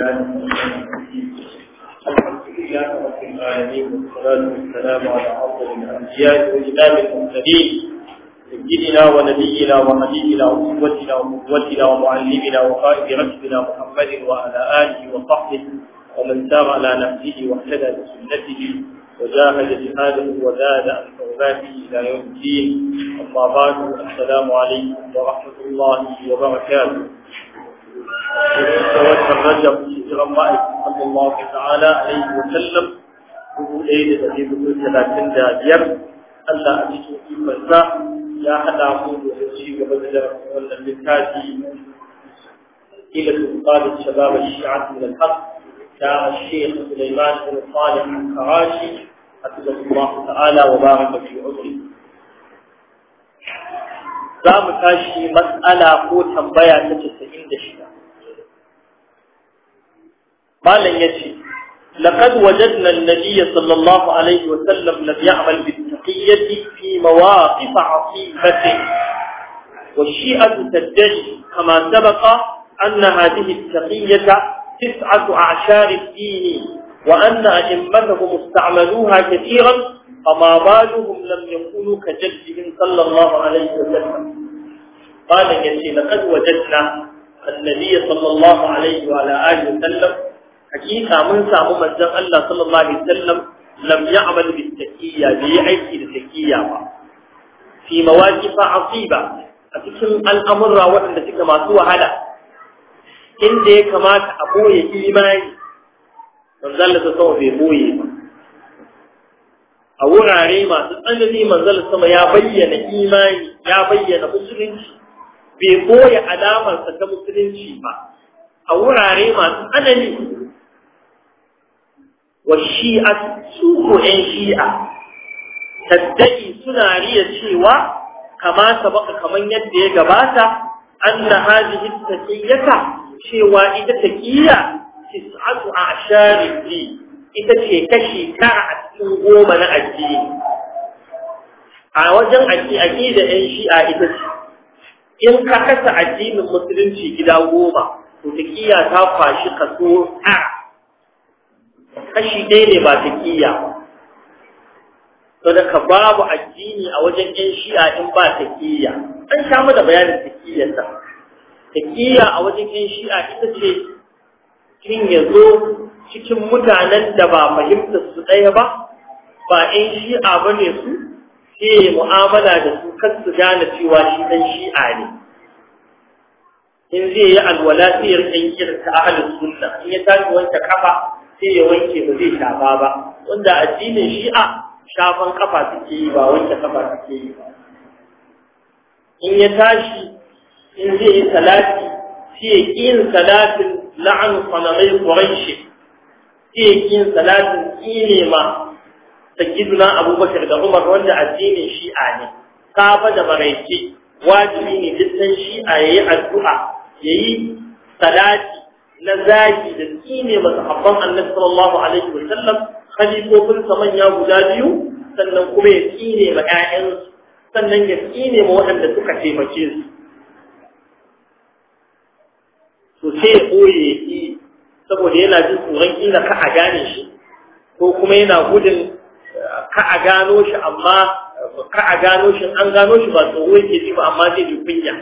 الحمد لله رب العالمين والصلاة والسلام على أفضل الأنبياء وإمام المرسلين سيدنا ونبينا وحبيبنا وقوتنا وقوتنا ومعلمنا وقائد رشدنا محمد وعلى آله وصحبه ومن سار على نهجه واهتدى بسنته وجاهد جهاده وزاد عن حرماته إلى يوم الدين أما بعد السلام عليكم ورحمة الله وبركاته وتوسل رجب هجرا الله صلى الله تعالى عليه وسلم dubu ɗaya da ɗari hudu talatin da biyar Allah a cikin ikonsa ya haɗa mu da ci gaba da darasin wannan littafi ila tuqad shabab al-shi'a min al-haq ta al-sheikh Sulaiman bin Salih al-Karashi حفظه الله تعالى وبارك في عمره za mu tashi matsala ko tambaya ta casa'in da shida malam ya ce لقد وجدنا النبي صلى الله عليه وسلم لم يعمل بالتقية في مواقف عصيبة والشيئة تدعي كما سبق أن هذه التقية تسعة أعشار الدين وأن أئمتهم استعملوها كثيرا فما بالهم لم يكونوا كجدهم صلى الله عليه وسلم قال يسي لقد وجدنا النبي صلى الله عليه وعلى آله وسلم حقيقة من سامو مجد الله صلى الله عليه وسلم لم يعمل بالتكية بيعيش بالتكية في مواقف عصيبة أتكلم الأمر وأن تكما سوى هذا إن دي كما أبوي إيماني manzal da sama bai boye ba a wurare masu tsanani manzal sama ya bayyana imani ya bayyana musulunci bai boye alamarsa ta musulunci ba a wurare masu tsanani wa shi'a su ko ƴan shi'a taddai suna riya cewa kama sabaka kaman yadda ya gabata anna hadhihi taqiyyata cewa ita taqiya tis'atu a'shari di ita ce kashi tara a cikin goma na addini a wajen addini da yan shi'a ita ce in ka kasa addinin musulunci gida goma to taqiya ta kwashi kaso tara kashi ɗaya ne ba taqiya to da ka babu addini a wajen yan shi'a in ba taqiya an sha mu da bayanin taqiyar ta taqiya a wajen yan shi'a ita ce shin ya zo cikin mutanen da ba fahimtar su ɗaya ba ba in shi'a ba ne su sai mu'amala da su kan su gane cewa shi ɗan shi'a ne in zai yi alwala sai ya rike irin ta ahalin sunna in ya tashi wanke kafa sai ya wanke ba zai shafa ba wanda addinin shi'a shafan kafa suke yi ba wanke kafa suke yi ba in ya tashi in zai yi salati sai ya yin salatin la'an sanamai ƙwaraishi ke yin salatin ƙine ma sayyiduna abubakar da umar wanda addinin shi'a ne kafa da maraice wajibi ne dukkan shi'a ya yi addu'a ya yi salati na zagi da ƙine masa habban annabi sallallahu alaihi wa sallam khalifofin sa manya guda biyu sannan kuma ya ƙine ma ƴaƴansu sannan ya ƙine ma waɗanda suka taimake su to sai ya ɓoye shi saboda yana jin tsoron kila ka a gane shi ko kuma yana gudun ka a gano shi amma ka a gano shi an gano shi ba tsoro yake ji ba amma zai ji kunya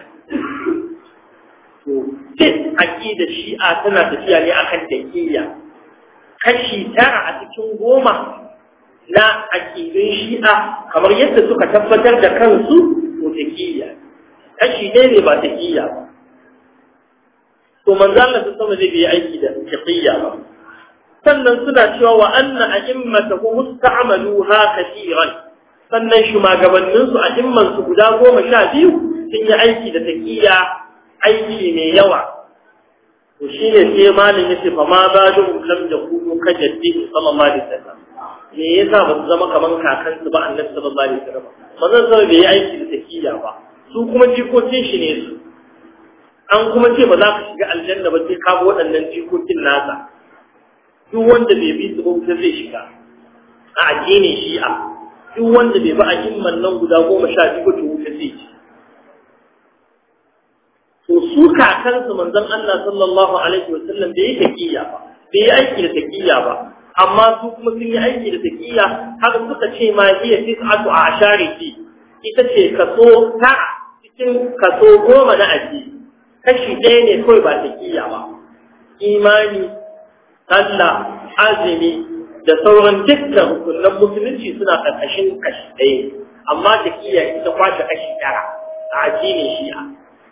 to duk aqida shi'a tana tafiya ne akan dakiya kashi tara a cikin goma na aqidun shi'a kamar yadda suka tabbatar da kansu to dakiya kashi ɗaya ne ba dakiya ba to manzo Allah ta sama zai bi aiki da taqiyya ba sannan suna cewa wa anna a'immatahu musta'maluha kaseeran sannan shugabannin su a'imman su guda goma sha biyu sun yi aiki da taqiyya aiki mai yawa to shine sai malam yace fa ma badu lam yakunu kajaddihi sallallahu alaihi wasallam me yasa ba su zama kaman kakansu ba annabi sallallahu alaihi wasallam manzo sai bai yi aiki da taqiyya ba su kuma jikokin shi ne su an kuma ce ba za ka shiga aljanna ba sai ka bi waɗannan jikokin nasa duk wanda bai bi su ba wuta zai shiga a addinin shi'a duk wanda bai bi a nan guda goma sha biyu ba wuta zai ci to su kakansu manzon Allah sallallahu alaihi wasallam bai yi taqiya ba bai yi aiki da taqiya ba amma su kuma sun yi aiki da taqiya har suka ce ma hiya tis'atu ashariki ita ce kaso ta cikin kaso goma na addini kashi ɗaya ne kawai ba taqiya ba imani sallah azumi da sauran dukkan hukunan musulunci suna ƙarƙashin kashi ɗaya amma taqiya ita kwashe kashi tara a addinin shi'a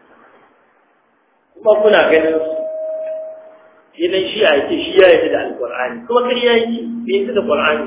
kuma kuna ganin su idan shi a yake shi ya yi da alƙur'ani kuma kai ya yi bai yi da ƙur'ani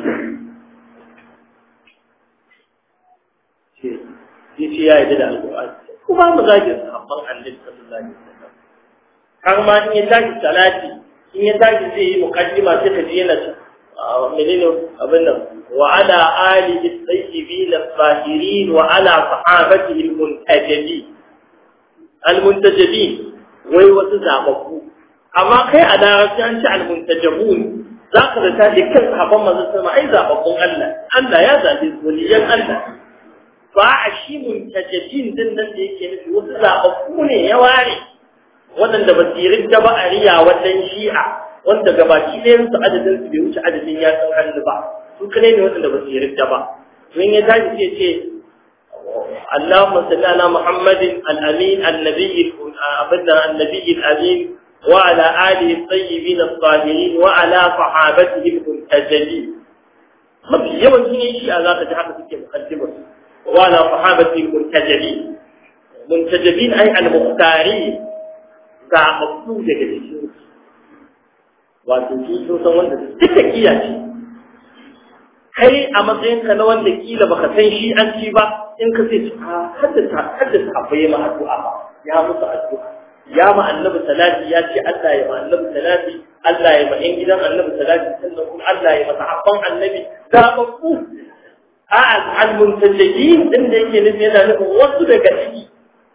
ce ya ce ya yi da alƙur'ani kuma mu zagin sahabban annabi sallallahu alaihi wasallam har ma in ya tashi salati in ya tashi zai yi muqaddima sai ka ji yana menene abin nan wa ala alihi tayyibin al-zahirin wa ala sahabatihi al-muntajibin al-muntajibin wai wasu zababbu amma kai a larabci an ci almuntajabun za ka zata da kan sahabban manzon sama ai zababbun Allah Allah ya zabe su waliyan Allah ba a shi muntajabin din nan da yake nufi wasu zababbu ne ya ware waɗanda ba su yi ba a riya wannan shi'a wanda gabaki ɗayan su adadin su bai wuce adadin ya san hannu ba su kane ne waɗanda ba su yi ba don ya tashi ce ce اللهم صل على محمد الأمين النبي أبدا النبي الأمين وعلى آله الطيبين الطاهرين وعلى صحابته المنتجبين mafi yawancin yin shi a za ka ji haka suke mukaddimar wala sahabati muntajabi muntajabin ai al-muhtari ga mafu daga cikin wato su sun san wanda duka kiya ce kai a matsayinka na wanda kila baka san shi an ci ba in ka sai a haddasa haddasa abai ma addu'a ba ya musu addu'a ya ma annabi salati ya ce Allah ya ma annabi salati Allah ya ma in gidan annabi salati sannan kuma Allah ya ma sahabban annabi zababbu a al-muntajibin din da yake nufi yana nufin wasu daga ciki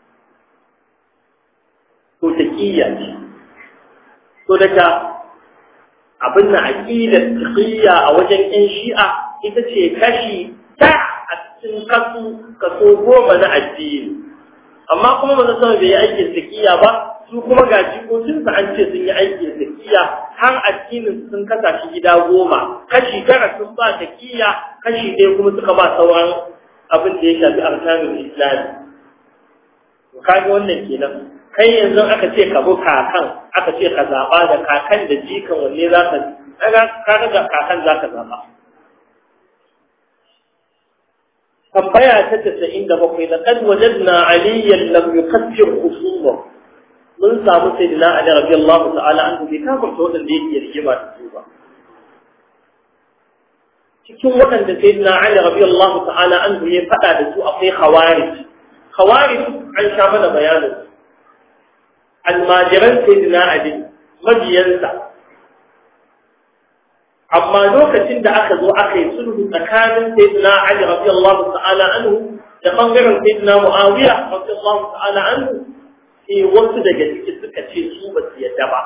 to taqiyya ce to daga abin na aqidar taqiyya a wajen ƴan shi'a ita ce kashi ta a cikin kasu kaso goma na addini amma kuma ba sama bai yi aikin takiya ba su kuma ga jikokinsa an ce sun yi aikin takiya har addinin sun kasa shi gida goma kashi tara sun ba takiya kashi ɗaya kuma suka ba sauran abin da ya shafi arkanin islami to kaga wannan kenan kai yanzu aka ce ka bi kakan aka ce ka zaɓa da kakan da jikan wanne za ka kaga ga kakan za ka zaɓa tambaya ta tasa'in da bakwai da kan wajadna aliyan lam yukaffir khusuma mun samu sayyidina ali radiyallahu ta'ala anhu bai kafirta wadanda yake rigima da su ba cikin wadanda sayyidina ali radiyallahu ta'ala anhu ya fada da su akwai khawarij khawarij an sha mana bayanin almajiran sayyidina ali majiyansa amma lokacin da aka zo aka yi sulhu tsakanin sayyidina Ali radiyallahu ta'ala anhu da bangaren sayyidina Muawiya radiyallahu ta'ala anhu sai wasu daga ciki suka ce su ba su yadda ba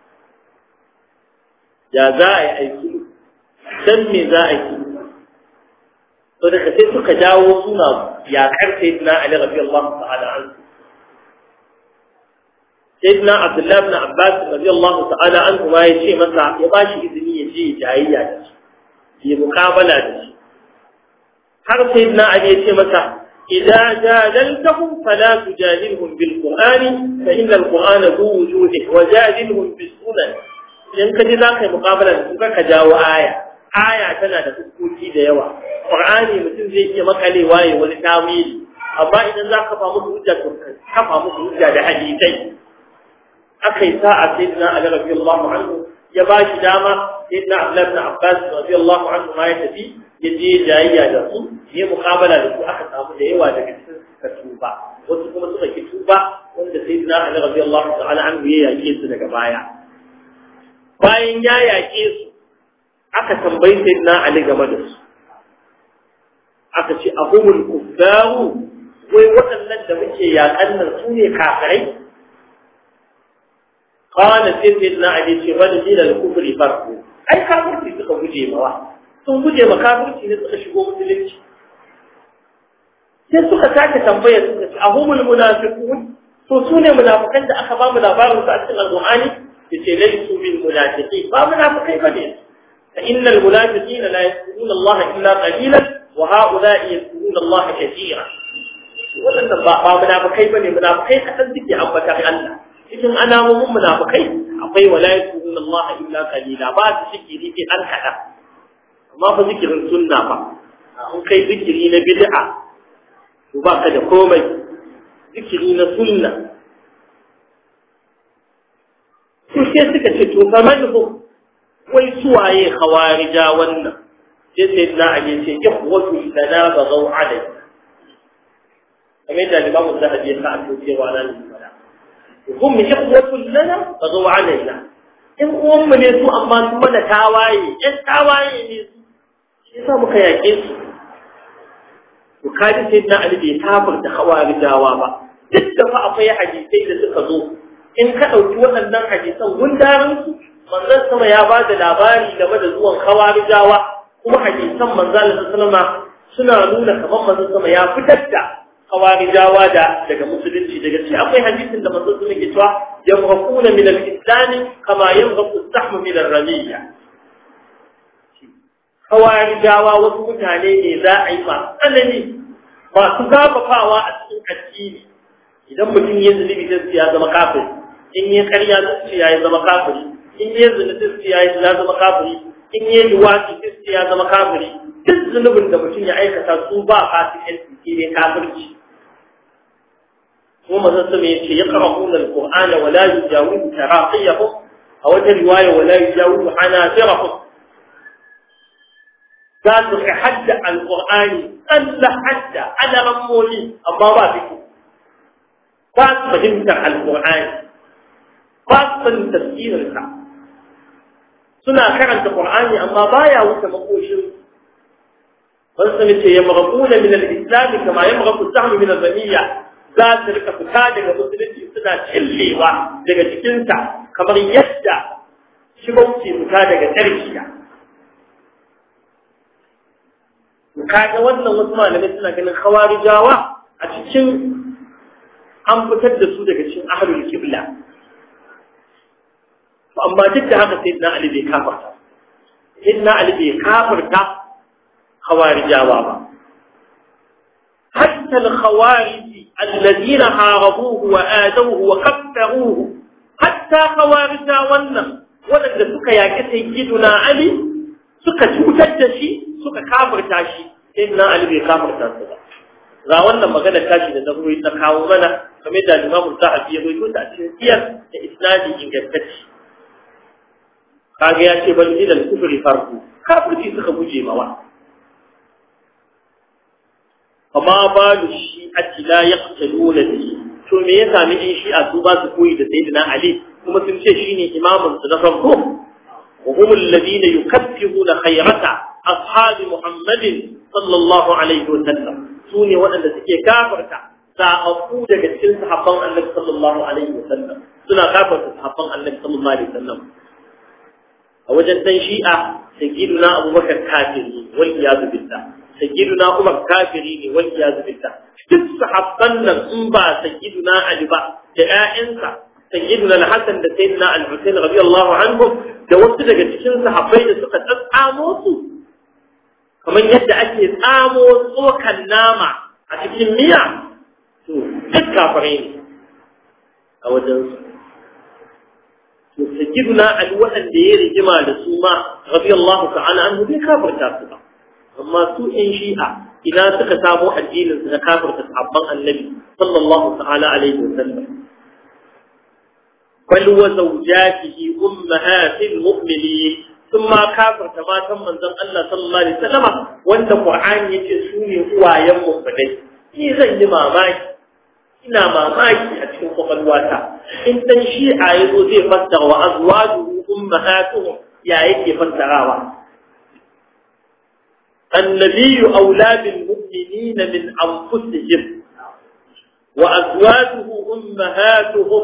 ya za a yi aiki dan me za a yi to daga sai suka dawo suna yakar sayyidina Ali radiyallahu ta'ala anhu sayyidina Abdullah ibn Abbas radiyallahu ta'ala anhu ma yace masa ya bashi izini ya je jayayya da shi ya mukabala da shi har sayyidina Ali yace masa idza jadaltahum fala tujadilhum bil qur'ani fa inna al qur'ana dhu wujuhi wa jadilhum bis sunan idan ka ji za ka yi mukabala da su ka jawo aya aya tana da fuskoki da yawa qur'ani mutum zai iya makalewa ya wani tawili amma idan za ka fa musu hujja to kafa musu hujja da hadisai aka yi sa'a sayyidina Ali radiyallahu anhu ya ba shi dama sayyidina Abdullah ibn Abbas radiyallahu anhu ma ya tafi ya je jayayya da su ya muqabala da su aka samu da yawa daga cikin suka tuba wasu kuma suka ki tuba wanda sayyidina Ali radiyallahu ta'ala anhu ya yake su daga baya bayan ya yake su aka tambayi sayyidina Ali game da su aka ce ahumul kuffaru wai waɗannan da muke yaƙan nan su ne kafirai قال سيدنا علي ce wani dina da kufri farko ai kafirci suka guje mawa sun guje ma kafirci ne suka shigo musulunci sai suka sake tambaya suka ce ahumul munafiqun to su ne munafikan da aka ba mu labarin su a cikin alqur'ani yace laysu bil munafiqin ba munafikai bane fa innal munafiqina la yadhkuruna Allah illa qalilan wa ha'ula'i yadhkuruna Allah katira wannan ba ba munafikai bane munafikai kadan suke ambata Allah cikin alamomin munafikai akwai wala yadhkuruna Allah illa qalila ba su zikiri sai an kada amma fa zikirin sunna ba in kai zikiri na bid'a to ba ka da komai zikiri na sunna su sai suka ce to fa manhu wai suwaye khawarija wannan sai sai na ali ce ikhwatu lana baghaw alai kamar da limamu zahabi ya sa a cewa nan fada hum ikhwatu lana baghaw alaina in uwan mu ne su amma su mana tawaye ɗan tawaye ne su shi yasa muka yaƙe su to kaji sai na ali bai kafirta khawarijawa ba duk da fa akwai hadisai da suka zo in ka ɗauki waɗannan hadisan gundarin su manzon sama ya ba da labari game da zuwan khawarijawa kuma hadisan manzon sallama suna nuna kamar manzon sama ya fitar da khawarijawa da daga musulunci daga ci akwai hadisin da manzon sama ke cewa yamraquna min al-islam kama yamraqu as-sahm min ar-ramiyya khawarijawa wasu mutane ne za a yi masu tsanani masu gafafawa a cikin addini idan mutum ya zunubi zai ya zama kafiri in yi karya zai ya zama kafiri in yi zunubi zai ya zama kafiri in yi luwaki zai ya zama kafiri duk zunubin da mutum ya aikata su ba fasikanci shi ne kafirci kuma mazan sama ya ce ya qara'una al-qur'ana wa la yujawizu taraqiyahum a wata riwaya wa la yujawizu hanasirahum za su kai hadda alƙur'ani tsalla hadda ana rammoli amma ba su ba su fahimtar alƙur'ani ba su sanin tafsirinsa suna karanta ƙur'ani amma baya wuce makoshin wani sami ce ya marakuna min al-islam kama ya maraku sahmi min al-zamiyya za su rika fita daga musulunci suna cillewa daga cikinsa kamar yadda shigauci fita daga tarkiya kaga wannan wasu malamai suna ganin khawarijawa a cikin an fitar da su daga cikin ahlul kibla to amma duk da haka sayyidina ali bai kafarta sayyidina ali bai kafarta khawarijawa ba hatta al-khawarij alladhina harabuhu wa adawhu wa kaffaruhu hatta khawarija wannan wadanda suka yaki sayyidina ali suka cutar da shi suka kafirta shi sai na Ali bai kafirta su ba ga wannan magana tashi da zaburi ta kawo mana kamar da Imam Zahabi ya bayyana ta cikin siyar da isnadi ingantacce kaga ya ce bal ilal kufri farqu kafirci suka guje mawa amma balu shi ati la yaqtuluna bihi to me ya sami in shi a su ba su koyi da sayyidina Ali kuma sun ce shine imamin su na farko وهم الذين يكفرون خيرة أصحاب محمد صلى الله عليه وسلم سوني وأن تكي كافرة سأقود كتل صحابان النبي صلى الله عليه وسلم سنة كافرة صحابان النبي صلى الله عليه وسلم أوجد تنشيئة سيدنا أبو بكر كافرين والعياذ بالله سيدنا عمر كافرين والعياذ بالله duk sahabban nan in ba sayyiduna Ali ba da ƴaƴansa sayyiduna al-Hasan da sayyidina al-Husayn radiyallahu anhum da wasu daga cikin sahabbai da suka tsatsamo su kamar yadda ake tsamo tsokan nama a cikin miya to duk kafirai ne a wajen su to sayyiduna Ali waɗanda ya rigima da su ma radiyallahu ta'ala anhu bai kafirta su ba amma su in shi'a ina suka samo addinin su na kafirta sahabban annabi sallallahu ta'ala alaihi wa sallam bal wa zawjatihi ummahatil mu'minin ثم كافر كما تم من ذن الله صلى الله عليه وسلم wanda Qur'ani yace su ne uwayen mu fadai ni zan yi mamaki ina mamaki a cikin kwakwalwata in dan shi'a yazo zai fassara wa azwajuhu ummahatuhum ya yake fassarawa النبي أولى بالمؤمنين من أنفسهم وأزواجه أمهاتهم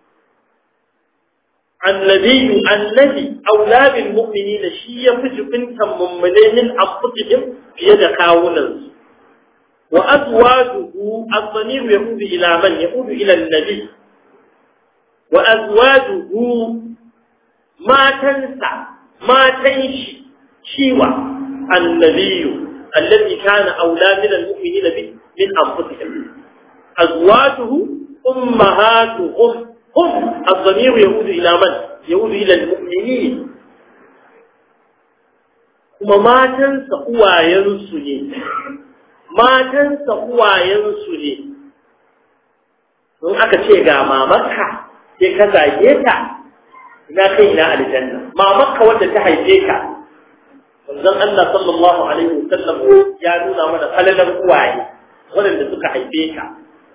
النبي الذي أولى بالمؤمنين شيء فجب من مؤمنين من أنفسهم في يد كاونا wa azwajuhu az-zamir yaudu ila man yaudu ila an-nabi wa azwajuhu matansa matan shi shiwa annabiyu alladhi kana aula min al-mu'minina bi min anfusihim azwajuhu ummahatuhum hum az-zamir yaudu ila man yaudu ila al-mu'minin kuma matansa uwayensu ne matansa uwayensu ne don aka ce ga mamarka sai ka zage ta ina kai ina aljanna mamarka wadda ta haife ka manzon Allah sallallahu alaihi wasallam ya nuna mana falalar uwaye waɗanda suka haife ka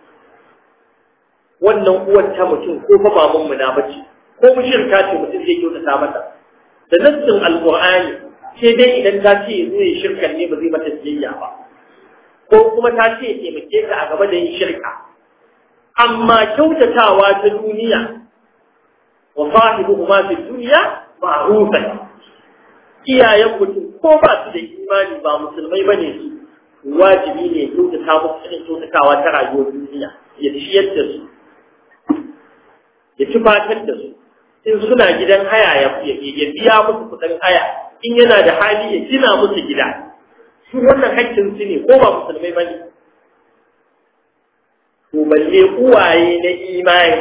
wannan uwar ta mutum ko fa baban mu na bace ko mushirka ce mutum zai kyautata mata da nassin alqur'ani sai dai idan ta ce zo yi shirkan ne ba zai mata biyayya ba ko kuma ta ce taimake ka a gaba da yin shirka amma kyautatawa ta duniya wa sahibuhuma fi dunya ma'rufan iyayen mutum ko ba su da imani ba musulmai bane su wajibi ne kyautata musu irin kyautatawa ta rayuwar duniya ya ciyar da su ya tufatar da su in suna gidan haya ya biya musu kuɗin haya in yana da hali ya gina musu gida su wannan hakkin su ne ko ba musulmai bane to balle uwaye na imani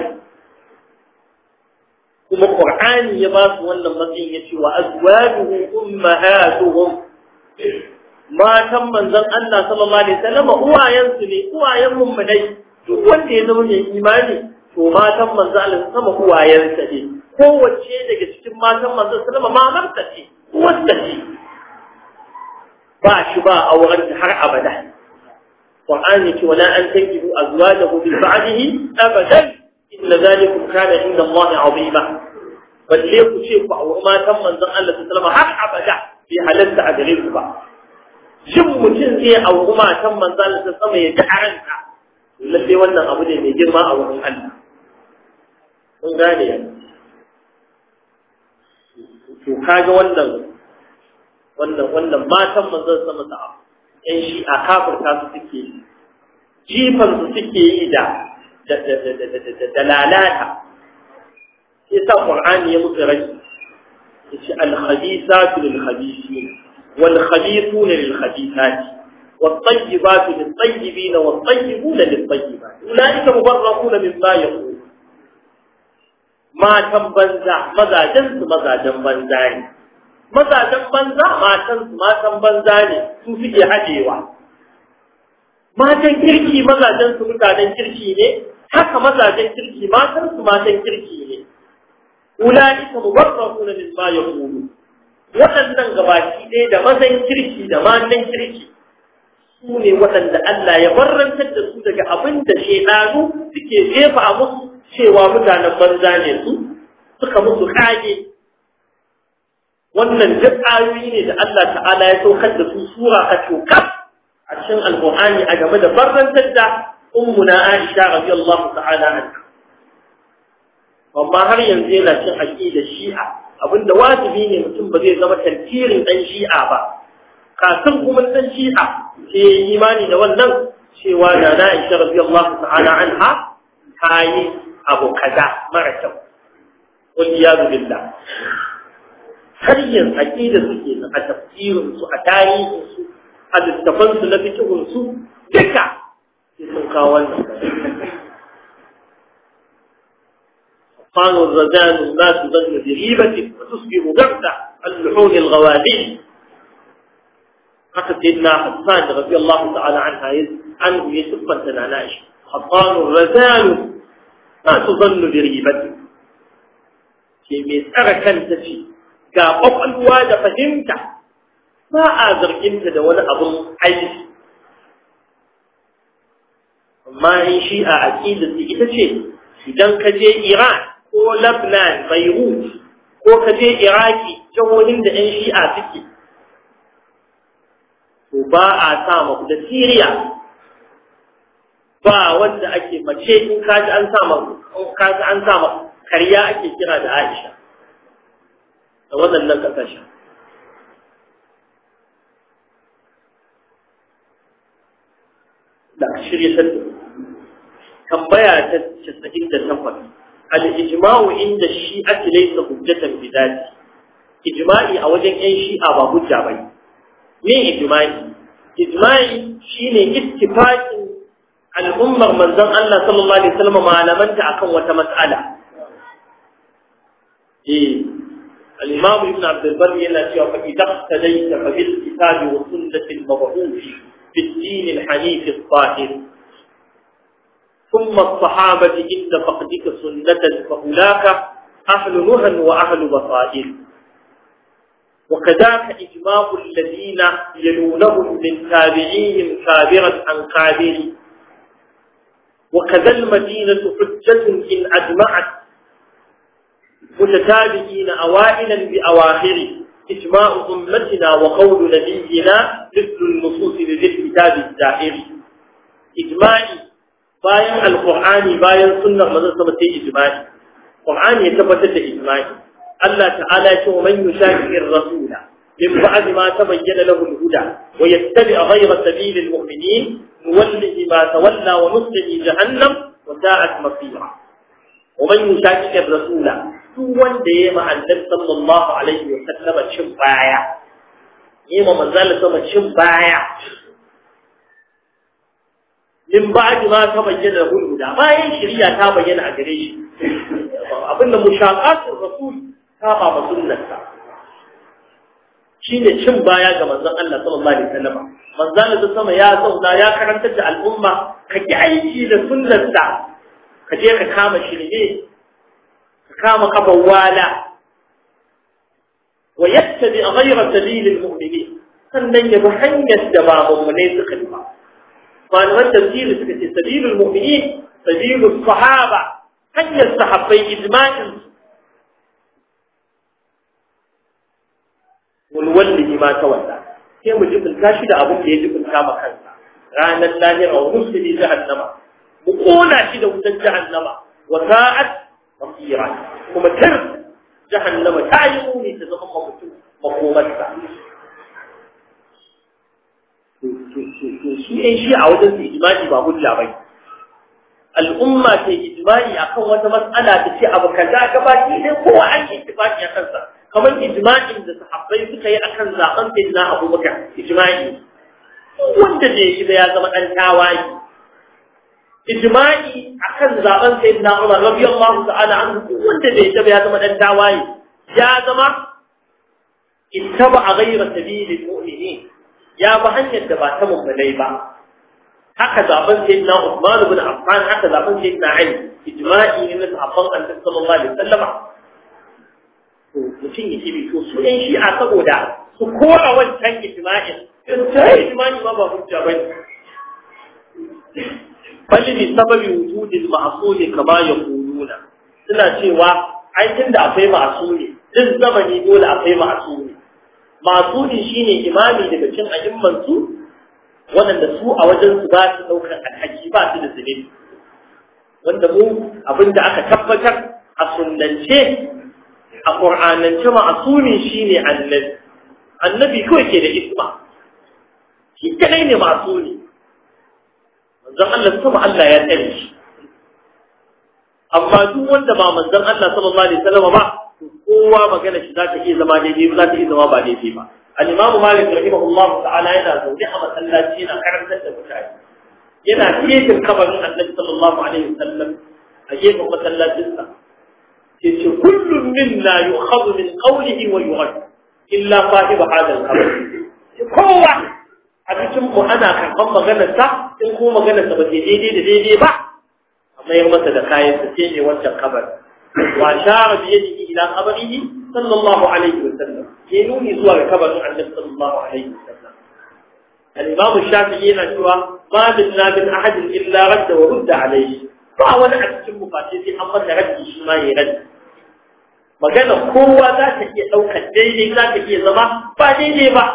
kuma qur'ani ya ba su wannan matsayin yace wa azwajuhum ummahatuhum matan manzon Allah sallallahu alaihi wasallam uwayen su ne uwayen mummunai duk wanda ya zama mai imani to matan manzon Allah sama uwayen sa ne kowace daga cikin matan manzon sallallahu alaihi wasallam mamarta ce wanda ce ba shi ba auren har abada Qur'ani ce wala an tankihu azwajahu bil ba'dihi abadan inna zalikum kana inda Allah azima balle ku ce ku auri matan manzon Allah sallallahu alaihi har abada bai halatta a gare ku ba shin mutum zai auri matan manzon Allah sallallahu alaihi ya ji aranta lalle wannan abu ne mai girma a wurin Allah kun gane to kaga wannan wannan wannan matan manzon sama da yan shi a kafirta su suke jifan su suke yi da da lalata sai sa qur'ani ya musu rai yace al khabithatu lil khabithin wal khabithuna lil khabithati والطيبات للطيبين والطيبون للطيبات أولئك مبرؤون مما يقول ما تنبنزع ماذا جنس ماذا جنبنزعني mazajen banza matansu matan banza ne su suke haɗewa matan kirki mazajen su mutanen kirki ne haka mazajen kirki matan su matan kirki ne ulaika mubarrahuna mimma yaqulu waɗannan gabaki ɗaya da mazan kirki da matan kirki su ne waɗanda Allah ya barrantar da su daga abin da shedanu suke jefa a musu cewa mutanen banza ne su suka musu kage wannan duk ayoyi ne da Allah ta'ala ya saukar da su sura a cokar a cikin alƙur'ani a game da barrantar da ummuna Aisha radiyallahu ta'ala anha amma har yanzu yana cin aqida Shi'a abinda wajibi ne mutum ba zai zama tantirin dan Shi'a ba kafin kuma dan Shi'a sai imani da wannan cewa da Aisha radiyallahu ta'ala anha ta yi abu kaza mara kyau wal iyadu billah har yin aƙida suke a tafsirinsu a tarihinsu a littafansu na fikihunsu duka sai sun kawo wannan قال الرزان ما تظن بريبة وتصبح غرسة اللحون الغوالي حتى سيدنا حسان رضي الله تعالى عنها عنه يسفا تنعناش حطان الرزان ما تظن بريبة في مسألة كانت فيه ga ƙwaƙwalwa da fahimta ba a zarginta da wani abin aiki amma in shi a aƙidar su ita ce idan ka je iran ko lebanon beirut ko ka je iraki jihohin da 'yan shi'a suke to ba a sa da siriya ba wanda ake mace in kaji an sa kaji an sa karya ake kira da aisha da waɗannan ƙasashen. da shirye ta tambaya ta 98 al-ijma'u inda shi'ati laysa hujjatan bidati ijma'i a wajen ƴan shi'a ba hujja bane me ijma'i ijma'i shine ittifaqin al'ummar manzon Allah sallallahu alaihi wasallam malamanta akan wata mas'ala eh al-imam ibn abd al-barr yana cewa fa idza tadayta fa bil kitab wa sunnati al-mab'uth fi ad-din al-hanif al-tahir ثم الصحابة عند فقدك سنة فأولاك أهل نهى وأهل بصائر وكذاك إجماع الذين يلونهم من تابعيهم كابرا عن كابر وكذا المدينة حجة إن أجمعت متتابعين أوائلا بأواخر إجماع أمتنا وقول نبينا مثل النصوص لذي الكتاب الزائر إجماعي bayan alqur'ani bayan sunnar manzon sama sai ijma'i qur'ani ya tabbatar da ijma'i Allah ta'ala ya ce wa man yushaqiqir rasula min ba'di ma tabayyana lahu al-huda wa yattabi' ghayra sabili al-mu'minin nuwallihi ma tawalla wa nuslihi jahannam wa sa'at masira wa man yushaqiqir rasula duk wanda yayi ma annabi sallallahu alaihi wa sallama cin baya yayi ma manzon sama cin baya min ba'di ma ta bayyana huda bayan shari'a ta bayyana a gare shi abinda mushaqatul rasul ta ba ba sunnarsa shine cin baya ga manzon Allah sallallahu alaihi wasallam manzon Allah sama ya zauna ya karantar da al'umma ka ki aiki da sunnarsa ka je ka kama shirme ka kama kafan wala wa yattabi ghayra sabilil mu'minin sannan ya bi hanyar da ba mummunai suka yi ba malaman tafsiri suka ce sabilul mu'minin sabilus sahaba hanyar sahabbai ijma'in wal wallahi ma tawalla sai mu jibinta shi da abin da ya jibinta ma kansa ranar lahira wa musli jahannama mu kona shi da wutar jahannama wa sa'at masira kuma tar jahannama ta yi muni ta zama mutum makomarsa su ɗan shi a wajen su ijma'i ba hujja bai al'umma ta ijma'i akan wata mas'ala ta ce abu kaza gabaki dai kowa an yi ittifaqi a kansa kamar ijma'in da sahabbai suka yi akan zaben sayyidina Abubakar ijma'i wanda bai shi da ya zama dan tawayi ijma'i akan zaben sayyidina Umar radiyallahu ta'ala anhu wanda bai shi da ya zama dan tawayi ya zama ittaba ghayra sabilil mu'minin ya ba hanyar da ba ta mummunai ba haka zaben sayyidina Uthman ibn Affan haka zaben sayyidina Ali ijma'i ne na sahabban Annabi sallallahu alaihi wasallam to mutum yake bi to su ɗan shi'a saboda su kora wancan ijma'in in sai ijma'i ma ba hujja bane bali bi sababi wujudil ma'suli kama yaquluna suna cewa ai tunda akwai ma'suli duk zamani dole akwai ma'suli masudi shine imami daga cin a'imman su wanda su a wajen su ba su daukar alhaki ba su da zube wanda mu abinda aka tabbatar a sunnance a qur'anance ma'sumi shine annabi annabi kawai ke da isma shi kadai ne masuni manzon Allah sama Allah ya tsare shi amma duk wanda ba manzon Allah sallallahu alaihi wasallam ba kowa magana shi za ta iya zama daidai za ta iya zama ba daidai ba al-imam malik rahimahullah ta'ala yana zaune a masallaci yana karantar da mutane yana cikin kabarin annabi sallallahu alaihi wasallam a gefen masallacin sa sai ce kullum minna yu'khadhu min qawlihi wa yurad illa sahib hadha al-qabr kowa a cikin mu ana karban maganar sa in kuma maganar sa ba daidai da daidai ba amma ya masa da kayan sa sai ne wancan kabarin وأشار بيده إلى قبره صلى الله عليه وسلم ينوني زوار كبر النبي صلى الله عليه وسلم الإمام الشافعي نشوى ما منا من أحد إلا رد ورد عليه فهو نعم تشم فاتيسي أما رد ما يرد magana kowa za ta iya ɗaukar daidai za ta iya zama ba daidai ba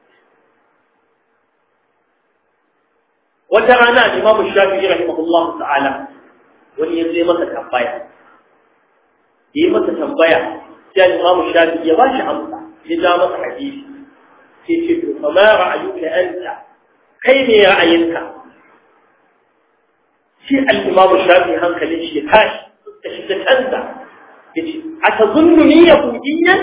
wata rana imamu shafi'i rahimahullahu ta'ala wani ya zai masa tambaya yi masa tambaya sai al-Imam Shafi'i ya bashi amsa ya ja masa hadisi sai ce to fa ma ra'ayuka anta kai ne ra'ayinka shi al-imam shafi hankalin shi ya tashi da shi ta canza yace atazunni yahudiyyan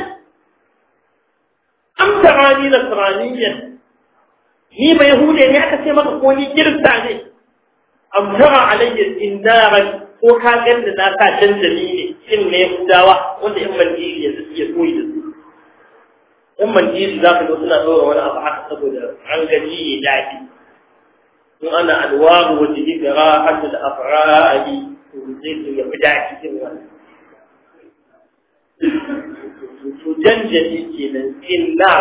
am tarani nasraniyyan ni ba yahude ne aka ce maka ko ni kirista ne am tara alayya indaran ko ka ganda na sa canjali ne shin ne yahudawa wanda in manjiri ya ya koyi da su in manjiri za ka ga suna ɗora wani abu haka saboda an gaji ya daɗi in ana alwaru wa jini da ra'atul afra'i to zai to ya fi daɗi irin wannan to janjali kenan illa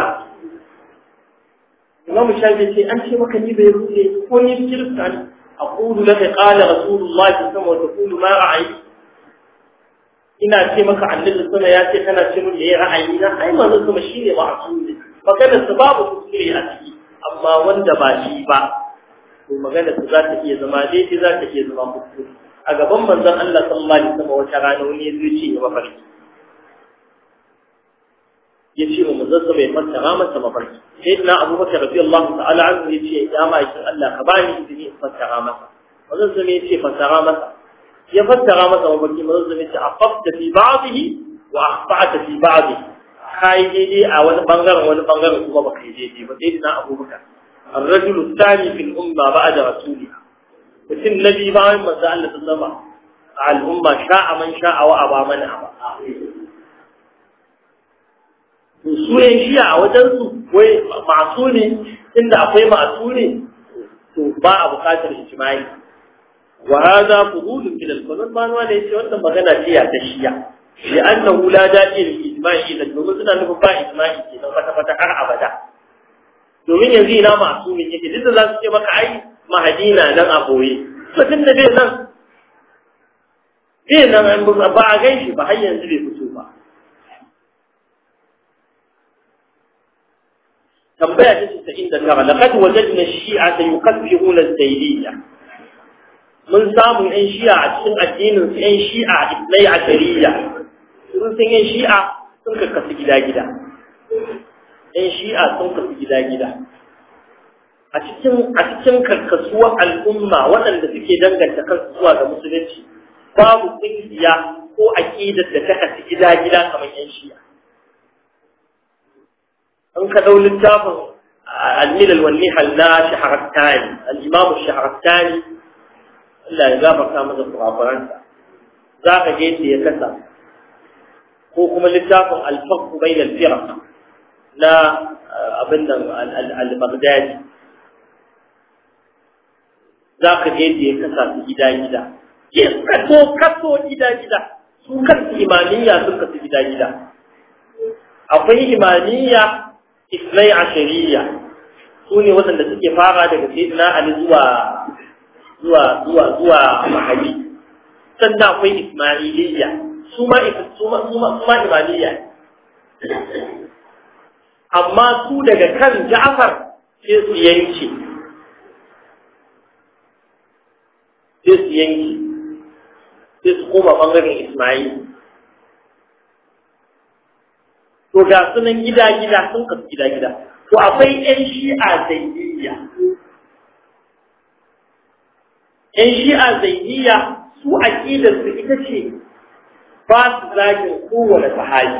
Imam Shafi ce an ce maka ni bai rude ko ni kirista ne aqulu laka qala rasulullah sallallahu alaihi wasallam wa taqulu ma ra'ayi ina ce maka annabi sama ya ce kana ce mun yayi ra'ayi na ai manzo kuma shine ma'sumi magana su babu kuskure a ciki amma wanda ba shi ba to magana su za ta iya zama daidai za ta iya zama kuskure a gaban manzon Allah sallallahu alaihi wasallam wata rana wani ya ce ya mafarki ya ce wa manzon sa bai fassara masa mafarki sai na Abu Bakar radiyallahu ta'ala anhu ya ce ya ma'aikin Allah ka bani izini in fassara masa manzon sa ya ce fassara masa ya fassara masa mafarki manzon sa ya ce afafta fi ba'dihi wa akhfa'ta fi ba'dihi kai daidai a wani bangaren wani bangaren kuma baka yi daidai ba sai na Abu Bakar الرجل الثاني في الأمة بعد رسولها mutum na biyu bayan manzo Allah ta zama a al'umma sha'a man sha'a wa aba man aba to su yan shi'a a wajen su wai masu ne inda akwai masu ne to ba a bukatar ijma'i wa hada fudul min al-qanun ma wanda yace wannan magana ce ya ta shi'a li annahu la da'i lil ijma'i idan domin suna nufin ba ijma'i kenan kwata kwata har abada domin yanzu ina masu ne yake duk da za su ce maka ai mahadina nan a boye mutum da bai nan bai nan an ba a gan shi ba har yanzu bai fito ba tambaya ta ta inda tara laqad wajadna shi'a yukaffiruna az-zaydiyya mun samu yan shi'a a cikin addinin su yan shi'a ibnai ashariya sun san yan shi'a sun kakkasu gida-gida yan shi'a sun kasu gida-gida a cikin a cikin karkasuwar al'umma waɗanda suke danganta kansu zuwa ga musulunci babu ƙungiya ko aƙidar da ta kasu gida-gida kamar yan shi'a an ka ɗau littafin al-milal wal nihal na shaharattani al-imam shaharattani Allah ya gafarta masa kurakuransa za ka je ya kasa ko kuma littafin al-faqh bainal firaq na abin da al-Baghdadi za ka je da ya kasa su gida-gida ke kaso kaso gida-gida su kansu imamiyya sun kasu gida-gida akwai imamiyya isnai ashariya su ne waɗanda suke fara daga sayyidina ali zuwa zuwa zuwa zuwa mahali sannan akwai ismailiyya su ma su ma su ma imamiyya amma su daga kan Ja'far sai su yanke sai su yanke sai su koma bangaren Ismail to ga sunan gida-gida sun kasu gida-gida to akwai 'yan shi'a zaidiyya 'yan shi'a zaidiyya su aƙidar su ita ce ba su zagin kowane sahabi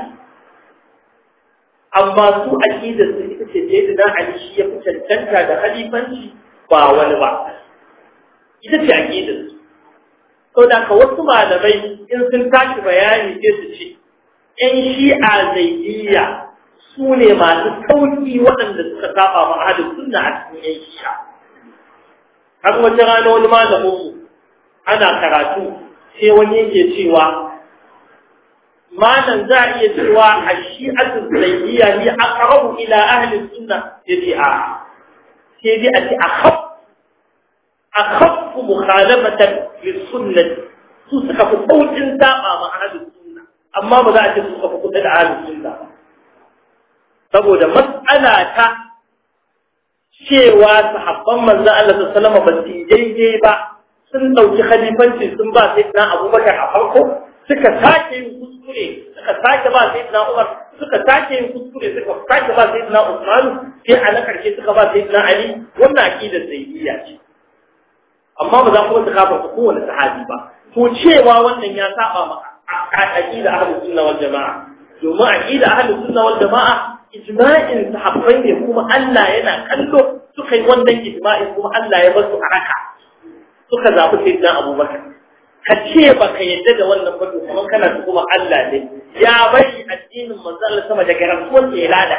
amma su aqidar su ita ce da yadda Ali shi ya fi cancanta da halifanci ba wani ba ita ce aqidar su to da ka wasu malamai in sun tashi bayani sai su ce ƴan shi'a zaidiyya su ne masu sauki waɗanda suka saba ma ahlus sunna a cikin ƴan shi'a har wata rana wani malamin mu ana karatu sai wani yake cewa malam za a iya cewa a shi'atu zaidiyya ni aqrabu ila ahli sunna yace a sai dai a ce akhaf akhaf mukhalafatan lis sunnah su suka fi saukin saba ma ahli sunna amma ba za a ce su suka fi kuɗa da ahli sunna ba saboda mas'ala ta cewa sahabban manzo Allah sallallahu alaihi wasallam ba su daidai ba sun dauki khalifanci sun ba sai na Abubakar a farko suka sake yin kuskure suka sake ba sai na Umar suka sake yin kuskure suka sake ba sai na Usman sai a na karshe suka ba sai na Ali wannan aqidar zaidiyya ce amma ba za ku wata kafarta kowane sahabi ba to cewa wannan ya saba ma aqida ahlus sunna wal jamaa domin aqida ahlus sunna wal jamaa ijma'in sahabbai ne kuma Allah yana kallo suka yi wannan ijma'in kuma Allah ya bar su a raka suka zaɓi sayyidina Abubakar ka ce ba ka yadda da wannan ba kuma kana kuma Allah ne ya bari addinin manzo Allah sama daga rasuwar ya lada